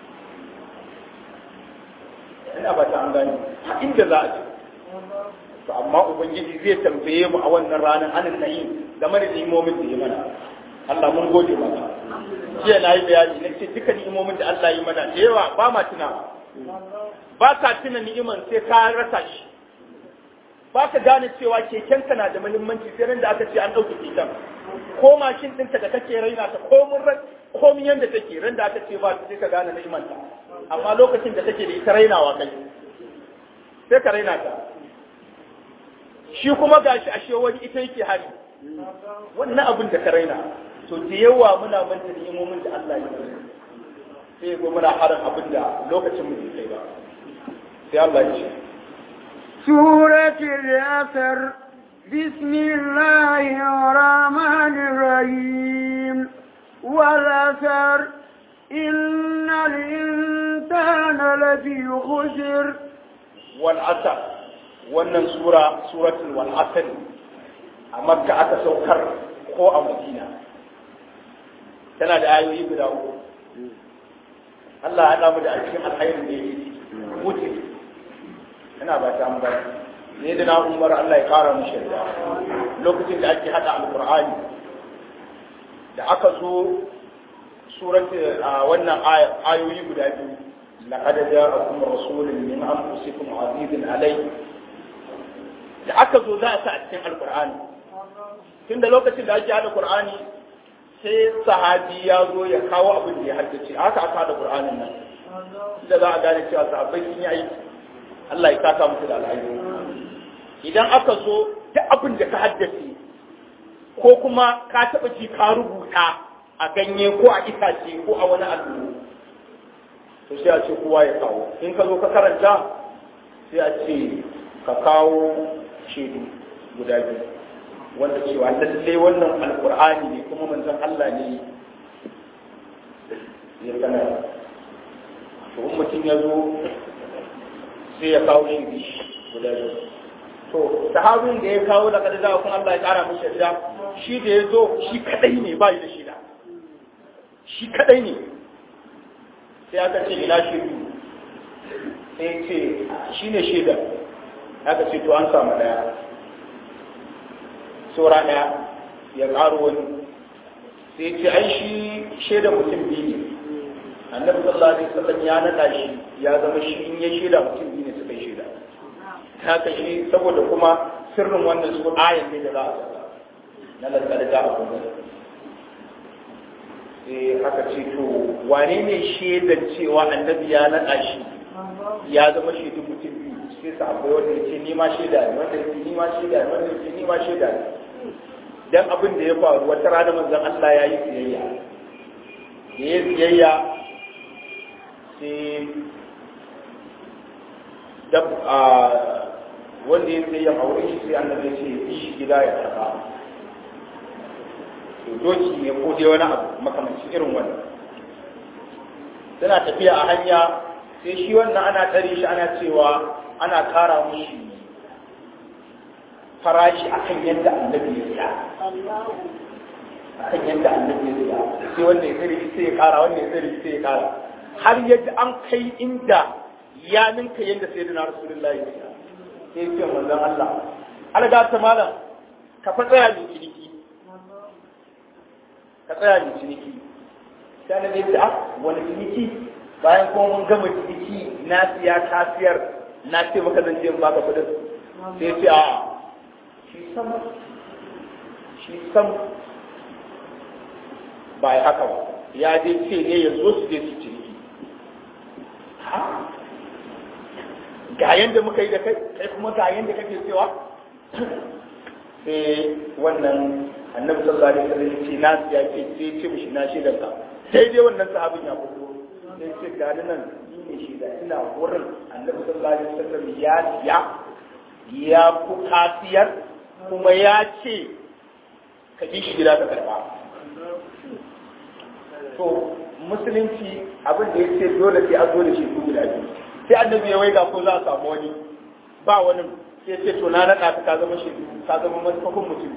S3: ina ba ta an gani fa inda za a ce to amma ubangiji zai tambaye mu a wannan ranar anan na'im game da ni'imomin da ya mana Allah mun gode maka jiya na yi bayani na ce duka ni'imomin da Allah yi mana da yawa ba ma tuna ba ka tuna ni'iman sai ka rasa shi ba ka gane cewa kekenka na da muhimmanci sai ran da aka ce an ɗauki keken ko mashin ɗinka da kake raina ta komin komin yanda take ran da aka ce ba sai ka gane ni'imanta amma lokacin da take da ita rainawa kai sai ka raina ta shi kuma gashi ashe wani ita yake hari wannan abin da ka raina to da yawa muna manta ni'imomin da Allah ya yi sai go muna harin abin da lokacin mu bai kai ba sai Allah ya ce
S2: سورة الأثر بسم الله الرحمن الرحيم والأثر إن الإنسان لفي خسر
S3: والعسر wannan sura suratul wal asr a makka aka saukar ko a madina tana da ayoyi guda uku Allah ya damu da cikin alkhairin da yake mutu ina ba ta ambata ne da na umar Allah ya kara mu shirya lokacin da ake hada alqur'ani da aka zo surat wannan ayoyi guda biyu laqad ja'akum rasulun min anfusikum azizun alayhi da aka zo za a sa a cikin alkur'ani tun da lokacin da ake hada qur'ani sai sahabi ya zo ya kawo abin da ya haddace haka aka hada qur'anin nan da za a gane cewa sahabbai sun yi aiki Allah ya saka musu da alhaji idan aka zo duk abin da ka haddace ko kuma ka taɓa ji ka rubuta a ganye ko a itace ko a wani allo to sai a ce kowa ya kawo in ka zo ka karanta sai a ce ka kawo shaidu guda biyu wanda cewa lalle wannan alkur'ani ne kuma manzon Allah ne ya sanar to in mutum ya zo sai ya kawo shaidu guda biyu to sahabin da ya kawo da kada za kun Allah ya kara mishi yarda shi da ya zo shi kadai ne ba da shida shi kadai ne sai aka ce ina shaidu sai ce shi ne shaida aka ce to an samu daya saura daya ya karo wani sai ce ai shi shaida mutum biyu ne annabi sallallahu alaihi wasallam ya nada shi ya zama shi in ya shaida mutum biyu ne suka yi shaida haka shi saboda kuma sirrin wannan su ayan ne da za a saka na lantar da a kuma sai aka ce to wane ne shaidan cewa annabi ya nada shi ya zama shaidun mutum biyu sai sahabbai wanda ya ce ni ma shaida ne wanda ya ce ni ma shaida ne wanda ya ce ni ma shaida ne dan abin da ya faru wata rana manzon Allah ya yi siyayya da ya siyayya sai dab a wanda ya siyayya a wurin shi sai annabi ya ce bi shi gida ya saka to doki ne ko dai wani abu makamancin irin wannan suna tafiya a hanya sai shi wannan ana tsare shi ana cewa ana kara mushi farashi akan yadda annabi ya siya akan yadda annabi ya siya sai wanda ya tsare sai ya kara wanda ya tsare sai ya kara har yadda an kai inda ya ninka yadda sai da rasulullahi ya siya sai ya ce manzon Allah alga ta malam ka fa tsaya ni ciniki ka tsaya ni ciniki sai na ce ah wani ciniki bayan kuma mun gama ciniki na siya kasiyar na ce maka zan je in baka kudin sai ce a shi sam shi sam ba ya haka ba ya je ce ne ya zo su je su ciniki ha ga yanda muka yi da kai kai kuma ga yanda kake cewa sai wannan annabi sallallahu alaihi wasallam ce na ya ce sai ce mishi na shi ka sai dai wannan sahabin ya fito sai ce ga nan ni ne shi da ina wurin annabi sallallahu alaihi wasallam ya ya ya ku kasiyar kuma ya ce ka ji shi gida ka karba to musulunci abin da ya ce dole sai a zo da shi su guda biyu sai annabi ya waiga ko za a samu wani ba wani sai ce to na naɗa ka zama shi ka zama mafakon mutum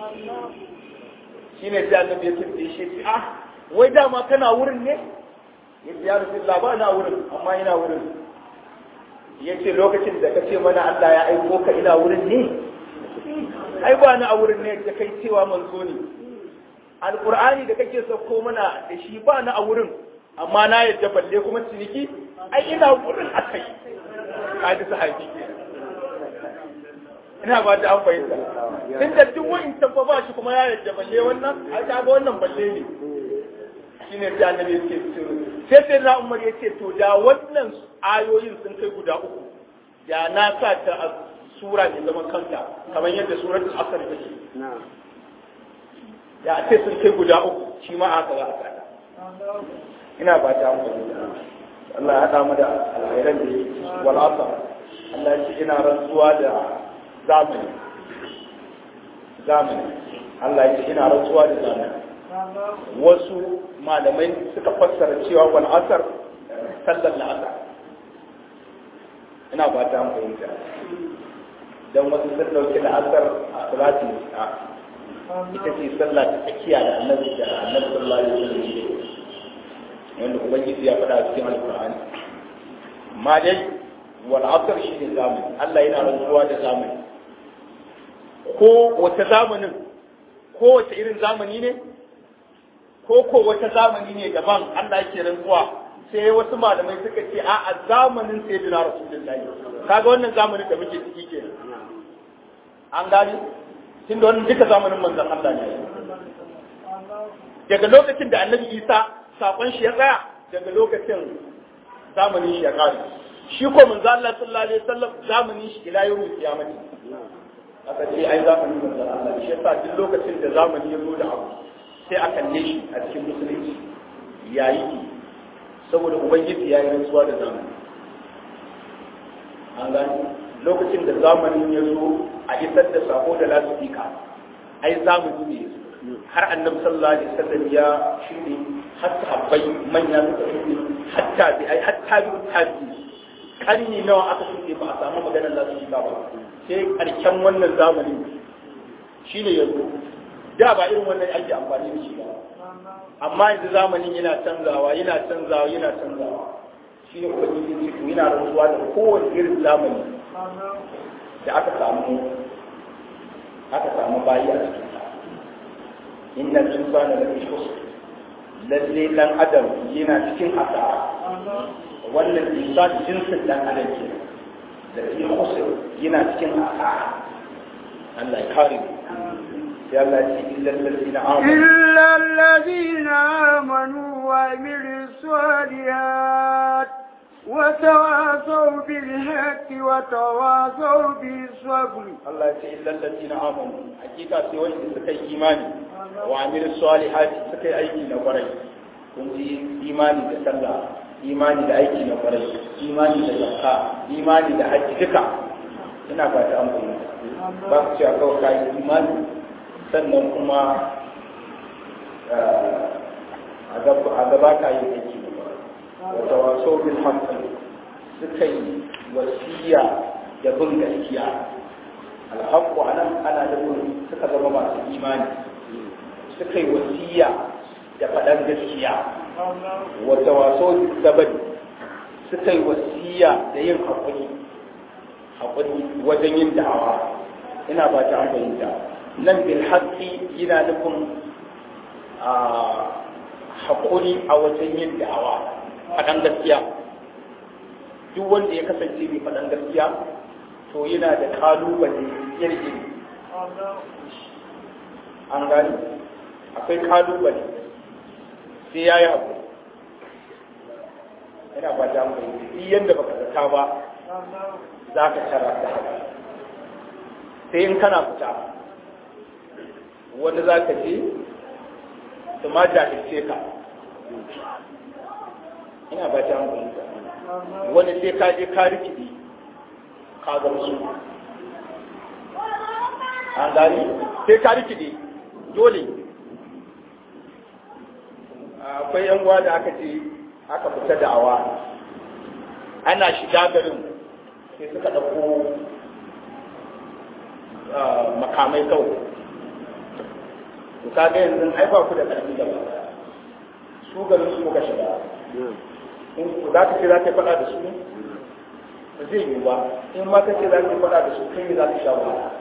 S3: shine sai annabi ya ce shi ah wai dama kana wurin ne ya ce ya rasulullah ba na wurin amma ina wurin ya ce lokacin da ka ce mana Allah ya aiko ka ina wurin ne ai ba ni a wurin ne da kai cewa manzo ne alqur'ani da kake sauko mana da shi ba ni a wurin amma na yadda balle kuma ciniki ai ina wurin akai kaji sahabi ina ba ta an fahimta tun da duk wa'in tabba ba shi kuma ya yadda balle wannan ai ta ga wannan balle ne shine sai annabi yake cewa sai sai na umar yace to da wannan ayoyin sun kai guda uku da na sa ta a sura mai zaman kanta kamar yadda suratul asr take da a ce sun kai guda uku shi ma haka za a sa ina ba ta amfani Allah ya haɗa mu da alkhairan da yake wal asr Allah ya ce ina rantsuwa da zamani zamani Allah ya ce ina rantsuwa da zamani wasu malamai suka fassara cewa wal asar sallar la'asar ina ba ta fahimta don wasu sun dauki la'asar a salati a ita ce sallah ta tsakiya da annabi da annabi sallallahu alaihi wasallam wanda ubangiji ya faɗa a cikin alqur'ani amma dai wal asr shi ne zamani Allah yana rantsuwa da zamani ko wata zamanin ko wata irin zamani ne ko ko wata zamani ne daban Allah yake rantsuwa sai wasu malamai suka ce a a zamanin sayyidina rasulullahi kaga wannan zamanin da muke ciki kenan an gani tunda wannan duka zamanin manzon Allah ne daga lokacin da annabi Isa sakon shi ya tsaya daga lokacin zamanin shi ya kare shi ko manzo Allah sallallahu alaihi wasallam zamanin shi ila yawmil qiyamati aka ce ai zamanin manzo Allah shi yasa duk lokacin da zamani ya zo da abu sai a kalle shi a cikin musulunci yayi saboda ubangiji ya yi rantsuwa da zamani an gani lokacin da zamanin ya zo a isar da sako da lasifika ai zamani ne har annabi sallallahu alaihi wasallam ya shine har sahabbai manya suka shine hatta bi ai hatta bi tabi karni nawa aka shine ba a samu maganar lasifika ba sai karshen wannan zamanin shine yanzu da ba irin wannan ake amfani da shi ba amma yanzu zamanin yana canzawa yana canzawa yana canzawa shi ne ubangiji ce to yana rantsuwa da kowane irin zamani da aka samu aka samu bayi a cikin sa inna insana la fi khusr lalle dan adam yana cikin asara wannan insan jinsin dan adam ke da fi khusr yana cikin asara Allah ya kare mu يلا إلا الذين آمنوا
S2: إلا الذين آمنوا وعملوا الصالحات وتواصوا بالحق وتواصوا بالصبر
S3: الله يقول إلا الذين آمنوا حقيقة سوى سكي إيماني وعملوا الصالحات سكي أيدي نقري كنت إيماني بسلا إيماني لأيدي نقري إيماني لزكاة إيماني لحج دكا ina ba ta amfani ba ku ce a kawai kayan imani sannan kuma a gaba ka yi aiki wata waso bin hankali suka yi wasiya da bin gaskiya alhaku a nan ana da suka zama masu imani suka yi wasiya da faɗan gaskiya wata waso gabani suka yi wasiya da yin haƙuri haƙuri wajen yin da'awa ina ba ta an fahimta nan bil haqqi yana nufin a haƙuri a wajen yin da'awa faɗan gaskiya duk wanda ya kasance mai faɗan gaskiya to yana da kalubale iri an gani akwai kalubale sai ya yi abu yana ba ta mai duk yadda baka zata ba za ka tara da haka sai in kana fita wani za ka je su ma jahilce ka ina ba ta hankali wani sai ka je ka rikidi ka gamsu an gani sai ka rikidi dole akwai yan uwa da aka ce aka fita da awa ana shiga garin sai suka ɗauko makamai kawai to kaga yanzu ai ba ku da ƙarfi da ba su garin su muka shiga in ku za ka ce za ka yi faɗa da su ba zai yi ba in ma ka ce za ka yi faɗa da su kai ne za ka sha wahala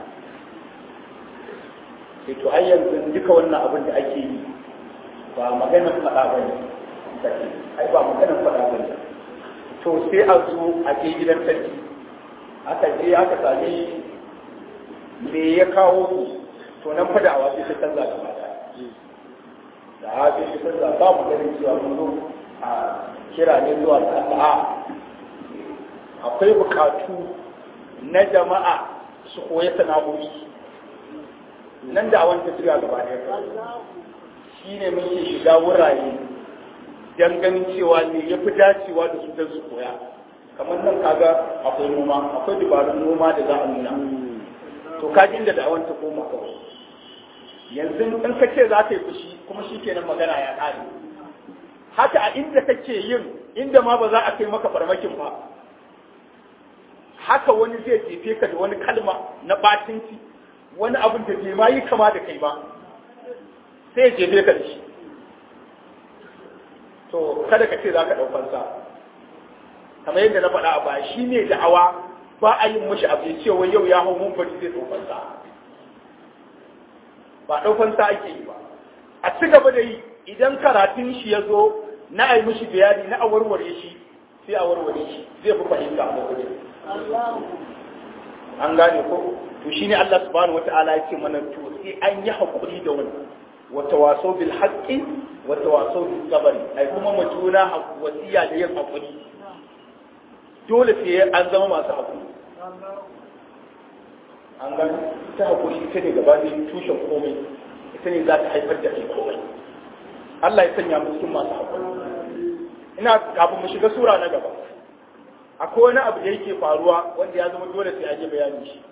S3: sai to ai yanzu duka wannan abin da ake yi ba maganar faɗa ba ne ai ba maganar faɗa ba ne to sai a zo a je gidan sarki aka je aka sami me ya kawo ku to nan fada awa sai ta canza gaba da da hafi ta canza ba mu ganin cewa mun zo a kira ne zuwa ga Allah akwai bukatu na jama'a su koya sana'o'i nan da awan tafiya gaba ɗaya shi ne muke shiga wurare don ganin cewa ne ya fi dacewa da su don su koya kamar nan kaga akwai noma akwai dabarun noma da za a nuna to kaji inda da awanta koma kawai yanzu in ka ce za ka yi fushi kuma shi kenan magana ya ƙare haka a inda kake yin inda ma ba za a kai maka farmakin ba haka wani zai jefe ka da wani kalma na batinci wani abin da bai ma yi kama da kai ba sai ya jefe ka da shi to kada ka ce za ka ɗaukar sa kamar yadda na faɗa a baya shi ne da'awa ba a yin mashi abu cewa yau ya hau mun bari zai ɗaukar sa ba ɗaukar sa ake yi ba a ci gaba da yi idan karatun shi ya zo na a yi mishi bayani na a warware shi sai a warware shi zai fi fahimta a lokacin an gane ko to shine Allah subhanahu wata'ala ya ce mana to sai an yi hakuri da wani wa tawasaw bil haqqi wa tawasaw bis sabr ai kuma mu juna wasiya da yin hakuri dole sai an zama masu haƙuri an gani ita haƙuri ita ne gaba ne tushen komai ita ne za ta haifar da kai komai Allah ya sanya mu cikin masu haƙuri ina kafin mu shiga sura na gaba akwai wani abu da yake faruwa wanda ya zama dole sai an yi bayani shi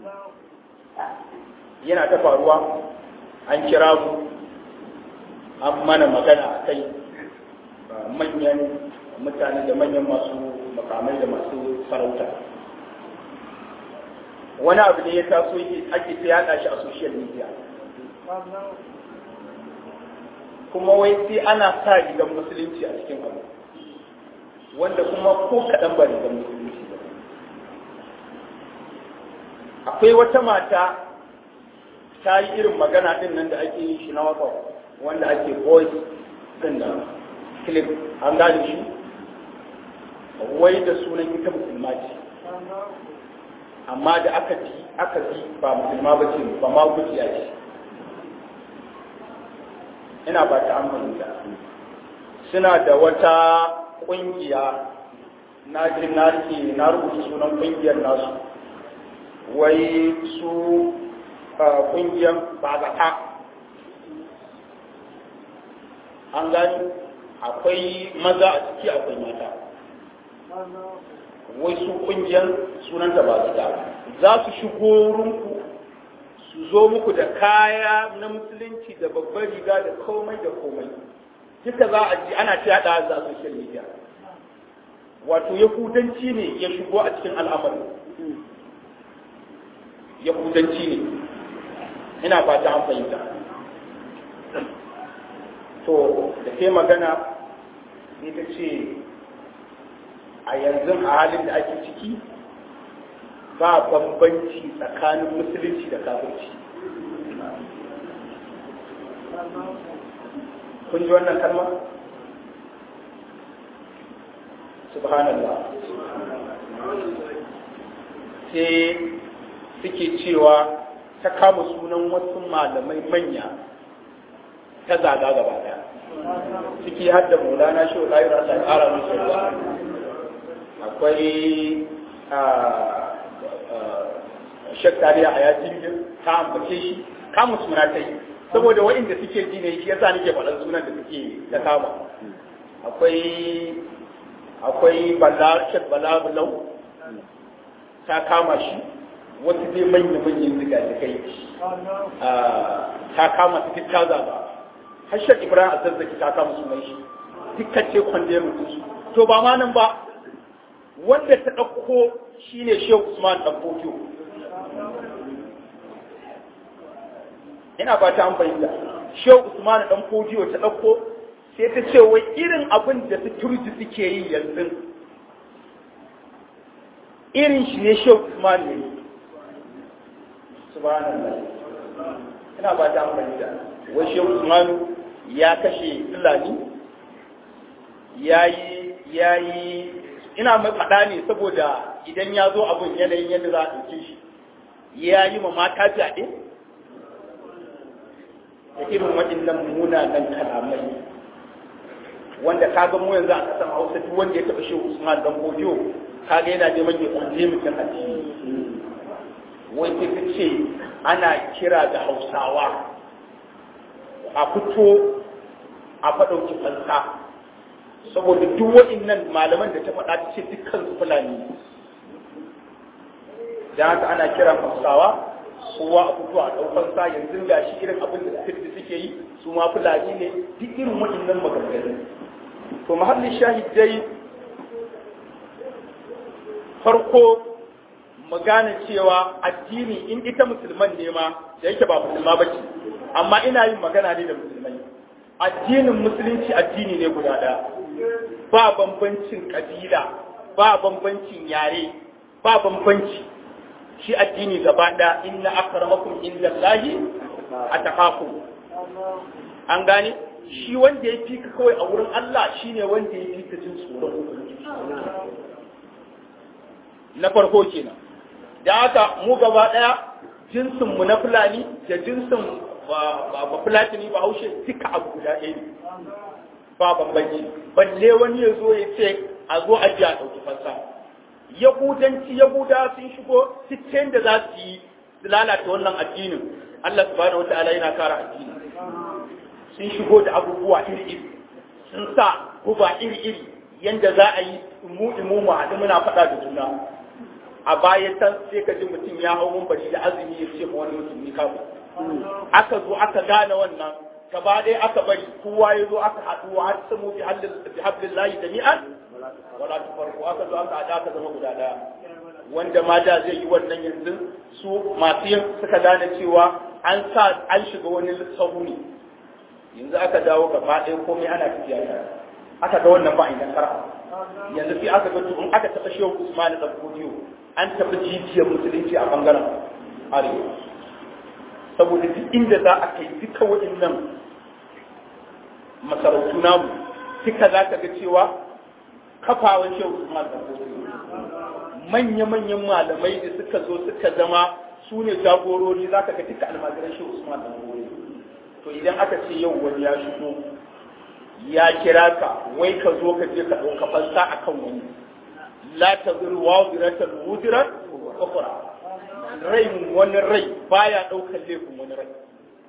S3: yana ta faruwa an kira mu an mana magana a kai manyan mutane da manyan masu makamai da masu sarauta wani abu ne ya taso ake ta yada shi a social media kuma wai sai ana sa rigar musulunci a cikin abu wanda kuma ko kaɗan ba rigar musulunci ba akwai wata mata ta yi irin magana din nan da ake yi shi na waka wanda ake voice din da clip an gane shi wai da sunan ita musulma ce amma da aka ji aka ji ba musulma ba ce ba ma gujiya ce ina ba ta amfani da suna da wata kungiya na ji na rike na rubuta sunan kungiyar nasu wai su kungiyar bazata an gani akwai maza a ciki akwai mata wai su kungiyar sunanta bazata za su shigo wurinku su zo muku da kaya na musulunci da babbar riga da komai da komai duka za a ji ana ta yada za social media wato yahudanci ne ya shigo a cikin al'amarin yahudanci ne ina fata an fahimta to da ke magana sai ta ce a yanzu a halin da ake ciki ba bambanci tsakanin musulunci da kafirci kun ji wannan kalma subhanallah sai suke cewa ta kama sunan wasu malamai manya ta zaga gaba daya ciki har da maulana shi wa ɗayi rasa ƙara musu ruwa akwai shaktariya a yajin ta ambace shi kamun suna ta yi saboda waɗanda suke ji ne shi yasa nake faɗan sunan da suke ta kama akwai akwai bala shek bala bulau ta kama shi wasu dai manya manyan ziga da kai ta kama su duk ta zaba har shek ibrahim azazzaki ta kama sunan shi dukkan ce kwande mutum su to ba ma nan ba wanda ta ɗauko shine shehu usman dan fokiyo ina ba ta an fahimta shehu usman dan fokiyo ta ɗauko sai ta ce wai irin abin da su turji suke yi yanzu irin shi ne shehu usman ne subhanallah ina ba ta amfani da wai shehu usman ya kashe fulani ya yi ya yi ina mai faɗa ne saboda idan ya zo abin yanayin yadda za a ɗauke shi ya yi ma mata fyaɗe da irin waɗannan munanan kalamai wanda kaga mu yanzu a kasan Hausa duk wanda ya taba shi Usman dan Bojo kaga yana neman ya kwanje mutum a ciki wai sai ta ce ana kira da Hausawa a fito a faɗauki fansa saboda duk waɗannan malaman da ta faɗa ta ce dukkan su fulani da haka ana kira Hausawa kowa a fito a ɗaukar sa yanzu ga shi irin abin da suke yi su ma fulani ne duk irin waɗannan maganganu to mahallin shahidai farko mu gane cewa addini in ita musulman ne ma da yake ba musulma ba ce amma ina yin magana ne da musulmai addinin musulunci addini ne guda ɗaya ba bambancin kabila ba bambancin yare ba bambanci shi addini gaba ɗaya inna akramakum inda Allahi ataqakum an gane shi wanda ya fi ka kawai a wurin Allah shi ne wanda ya fi ka jin tsoron na farko kenan da haka mu gaba ɗaya jinsinmu na fulani da jinsin ba fulatini ba haushe duka abu guda ɗaya ne ba bambanci balle wani ya zo ya ce a zo a ji a ɗauki fansa yahudanci yahuda sun shigo cikin da za su yi su lalata wannan addinin Allah subhanahu wataala yana kara addini sun shigo da abubuwa iri-iri sun sa guba iri-iri yanda za a yi mu imu mu haɗu muna faɗa da juna a bayan san sai ka ji mutum ya hau bari da azumi ya ce ma wani mutum ni kafin aka zo aka gane wannan gaba ɗaya aka bari kowa ya zo aka haɗu har samu bi hablin layi jami'an wala ta farko aka zo aka haɗa aka zama guda ɗaya wanda ma da zai yi wannan yanzu su masu yin suka gane cewa an sa an shiga wani sahu ne yanzu aka dawo gaba ɗaya komai ana tafiya tare aka ga wannan ba a idan kara yanzu sai aka ga in aka taɓa shehu usman da kodiyo an taɓa jijiyar musulunci a bangaren arewa saboda duk inda za a kai duka waɗannan masarautu namu duka za ka ga cewa kafawan shehu usman da kodiyo manya-manyan malamai da suka zo suka zama su ne jagorori za ka ga duka almajiran shehu usman da kodiyo to idan aka ce yau wani ya shigo ya kira ka wai ka zo ka je ka ɗauka fansa a kan wani la ta zuru wa ziratar wuzirar kufura rai wani rai baya ɗaukar laifin wani rai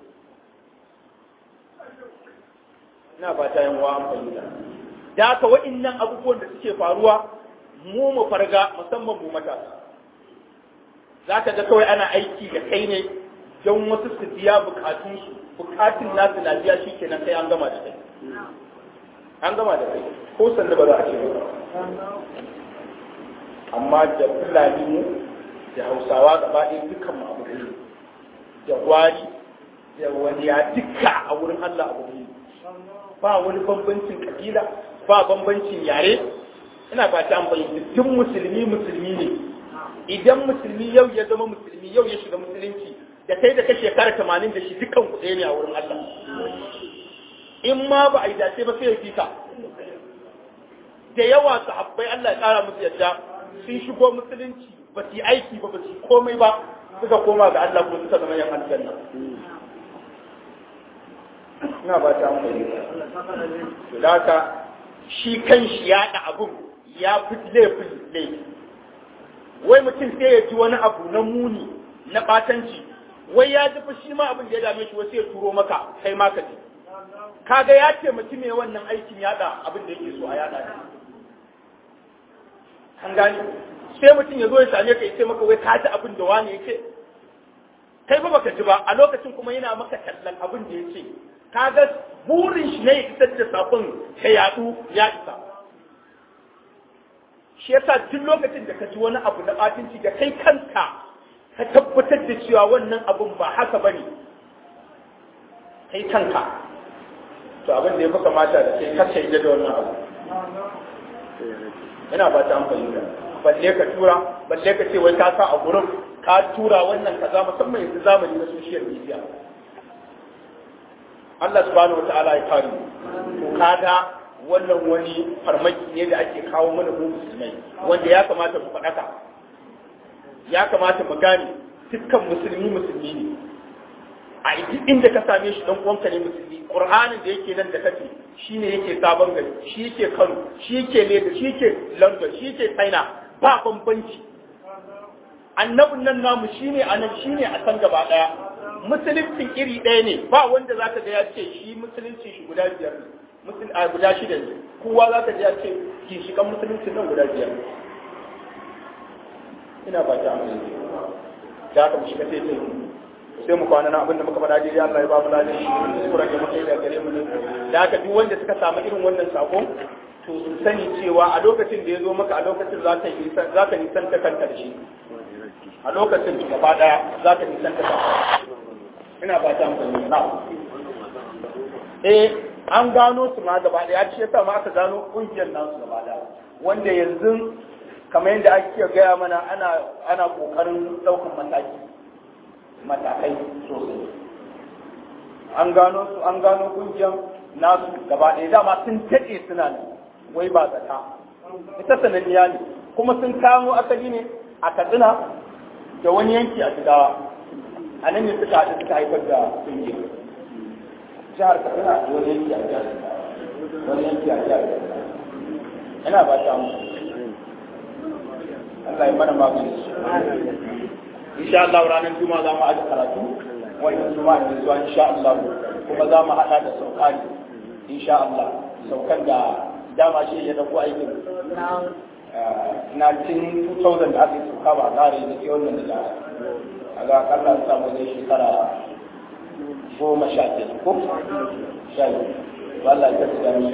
S3: ina ba ta yin wa amfani da da haka wa'innan abubuwan da suke faruwa mu mu farga musamman mu matasa za ka ga kawai ana aiki da kai ne don wasu su biya bukatunsu bukatun nasu na biya shi kenan kai an gama da kai an gama da kai ko sanda ba za a ce ba amma da fulani mu da hausawa gaba ɗaya dukkan mu abu ne da gwari da wani ya duka a wurin Allah abu ne ba wani bambancin kabila ba bambancin yare ina ba ta amfani duk musulmi musulmi ne idan musulmi yau ya zama musulmi yau ya shiga musulunci da kai da ka shekara tamanin da shi dukkan ku ɗaya ne a wurin Allah in ma ba a yi dace ba sai ya fika da yawa sahabbai Allah ya ƙara musu yadda sun shigo musulunci ba su yi aiki ba ba su yi komai ba suka koma ga Allah kuma suka zama yan aljanna ina ba ta amfani to da haka shi kan shi ya da abun ya fi laifin laifi wai mutum sai ya ji wani abu na muni na ɓatanci wai ya ji shi ma abin da ya dame shi wasu ya turo maka kai ma ka ji kaga ya taimaki mai wannan aikin yada abin da yake so a yada ne an gani sai mutum ya zo ya same ka ya ce maka wai ka ji abin da wani ya ce kai ba baka ji ba a lokacin kuma yana maka tallan abin da ya ce kaga burin shi ne ya isar da sakon ka yadu ya isa shi yasa duk lokacin da ka ji wani abu na batinci da kai kanka ka tabbatar da cewa wannan abun ba haka bane kai kanka to abin da ya fi kamata da kai kacce ita da wannan abu ina ba ta amfani da balle ka tura balle ka ce wai ka sa a gurin ka tura wannan kaza musamman yanzu zamani na social media Allah subhanahu wataala ya kare to kaga wannan wani farmaki ne da ake kawo mana mu musulmai wanda ya kamata mu faɗaka ya kamata mu gane dukkan musulmi musulmi ne a inda ka same shi dan uwanka ne musulmi qur'anin da yake nan da kake shine yake sabon gari shi yake Kano shi yake Lagos shi yake London shi yake China ba bambanci annabin nan namu shine anan shine a san gaba daya musuluncin iri ɗaya ne ba wanda zaka ga ya ce shi musulunci shi guda biyar ne musul a guda shida ne kowa zaka ga ya ce ginshikan musulunci nan guda biyar ina ba ta amfani da haka mu shiga sai sai sai mu kwana na abinda muka faɗa daidai Allah ya ba mu ladan shi kuskuren da muka yi daga gare mu ne da haka duk wanda suka samu irin wannan sako to su sani cewa a lokacin da ya zo maka a lokacin za ka nisan za ka nisan ta kanta da shi a lokacin gaba daya za ka nisan ta kanta ina ba ta amfani na eh an gano su ma gaba daya shi yasa ma aka gano kungiyar nasu gaba daya wanda yanzu kamar yadda ake gaya mana ana ana kokarin daukan mataki matakai sosai an gano su an gano kungiyar nasu gaba ɗaya dama sun daɗe suna ne wai ba zata ita sananniya ne kuma sun kamo asali ne a katsina da wani yanki a jigawa a nan ne suka haɗu suka haifar da kungiyar jihar katsina da wani yanki a jihar wani yanki a jihar ina ba ta mu Allah ya mana magani insha Allah ranar juma'a za mu aje karatu wannan juma'a ne zuwa insha Allah kuma za mu hada da saukani insha Allah saukan da dama shi ya dauko aikin na cin 2000 da aka yi sauka ba a kare da ke wannan da a ga akalla an samu zai shekara goma sha biyar ko sha biyu Allah ya tsaya mishi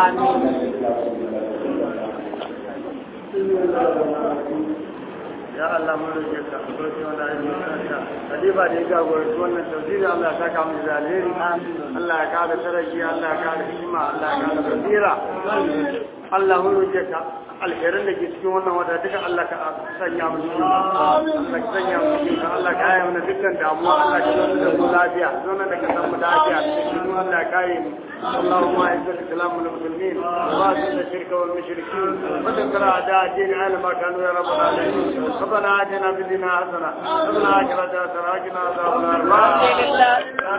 S1: ya Allah mun roƙe ka roƙe wannan ayyuka ka kadiba da ya jagoranci wannan tafsiri Allah ya saka mu da alheri Allah ya kada sarki Allah ya kada hikima Allah ya kada basira Allah mun roƙe ka alherin da ke cikin wannan wata duka Allah ka sanya mu cikin Allah ka sanya mu cikin ka Allah ka yi mana dukkan damuwa Allah ka zo da mu lafiya zo na da ka san mu lafiya cikin Allah ya kare mu اللهم اعز الاسلام والمسلمين واذل الشرك والمشركين ودمر اعداء الدين على ما كانوا يا رب العالمين ربنا اتنا في الدنيا حسنه وفي الاخره حسنه وقنا عذاب النار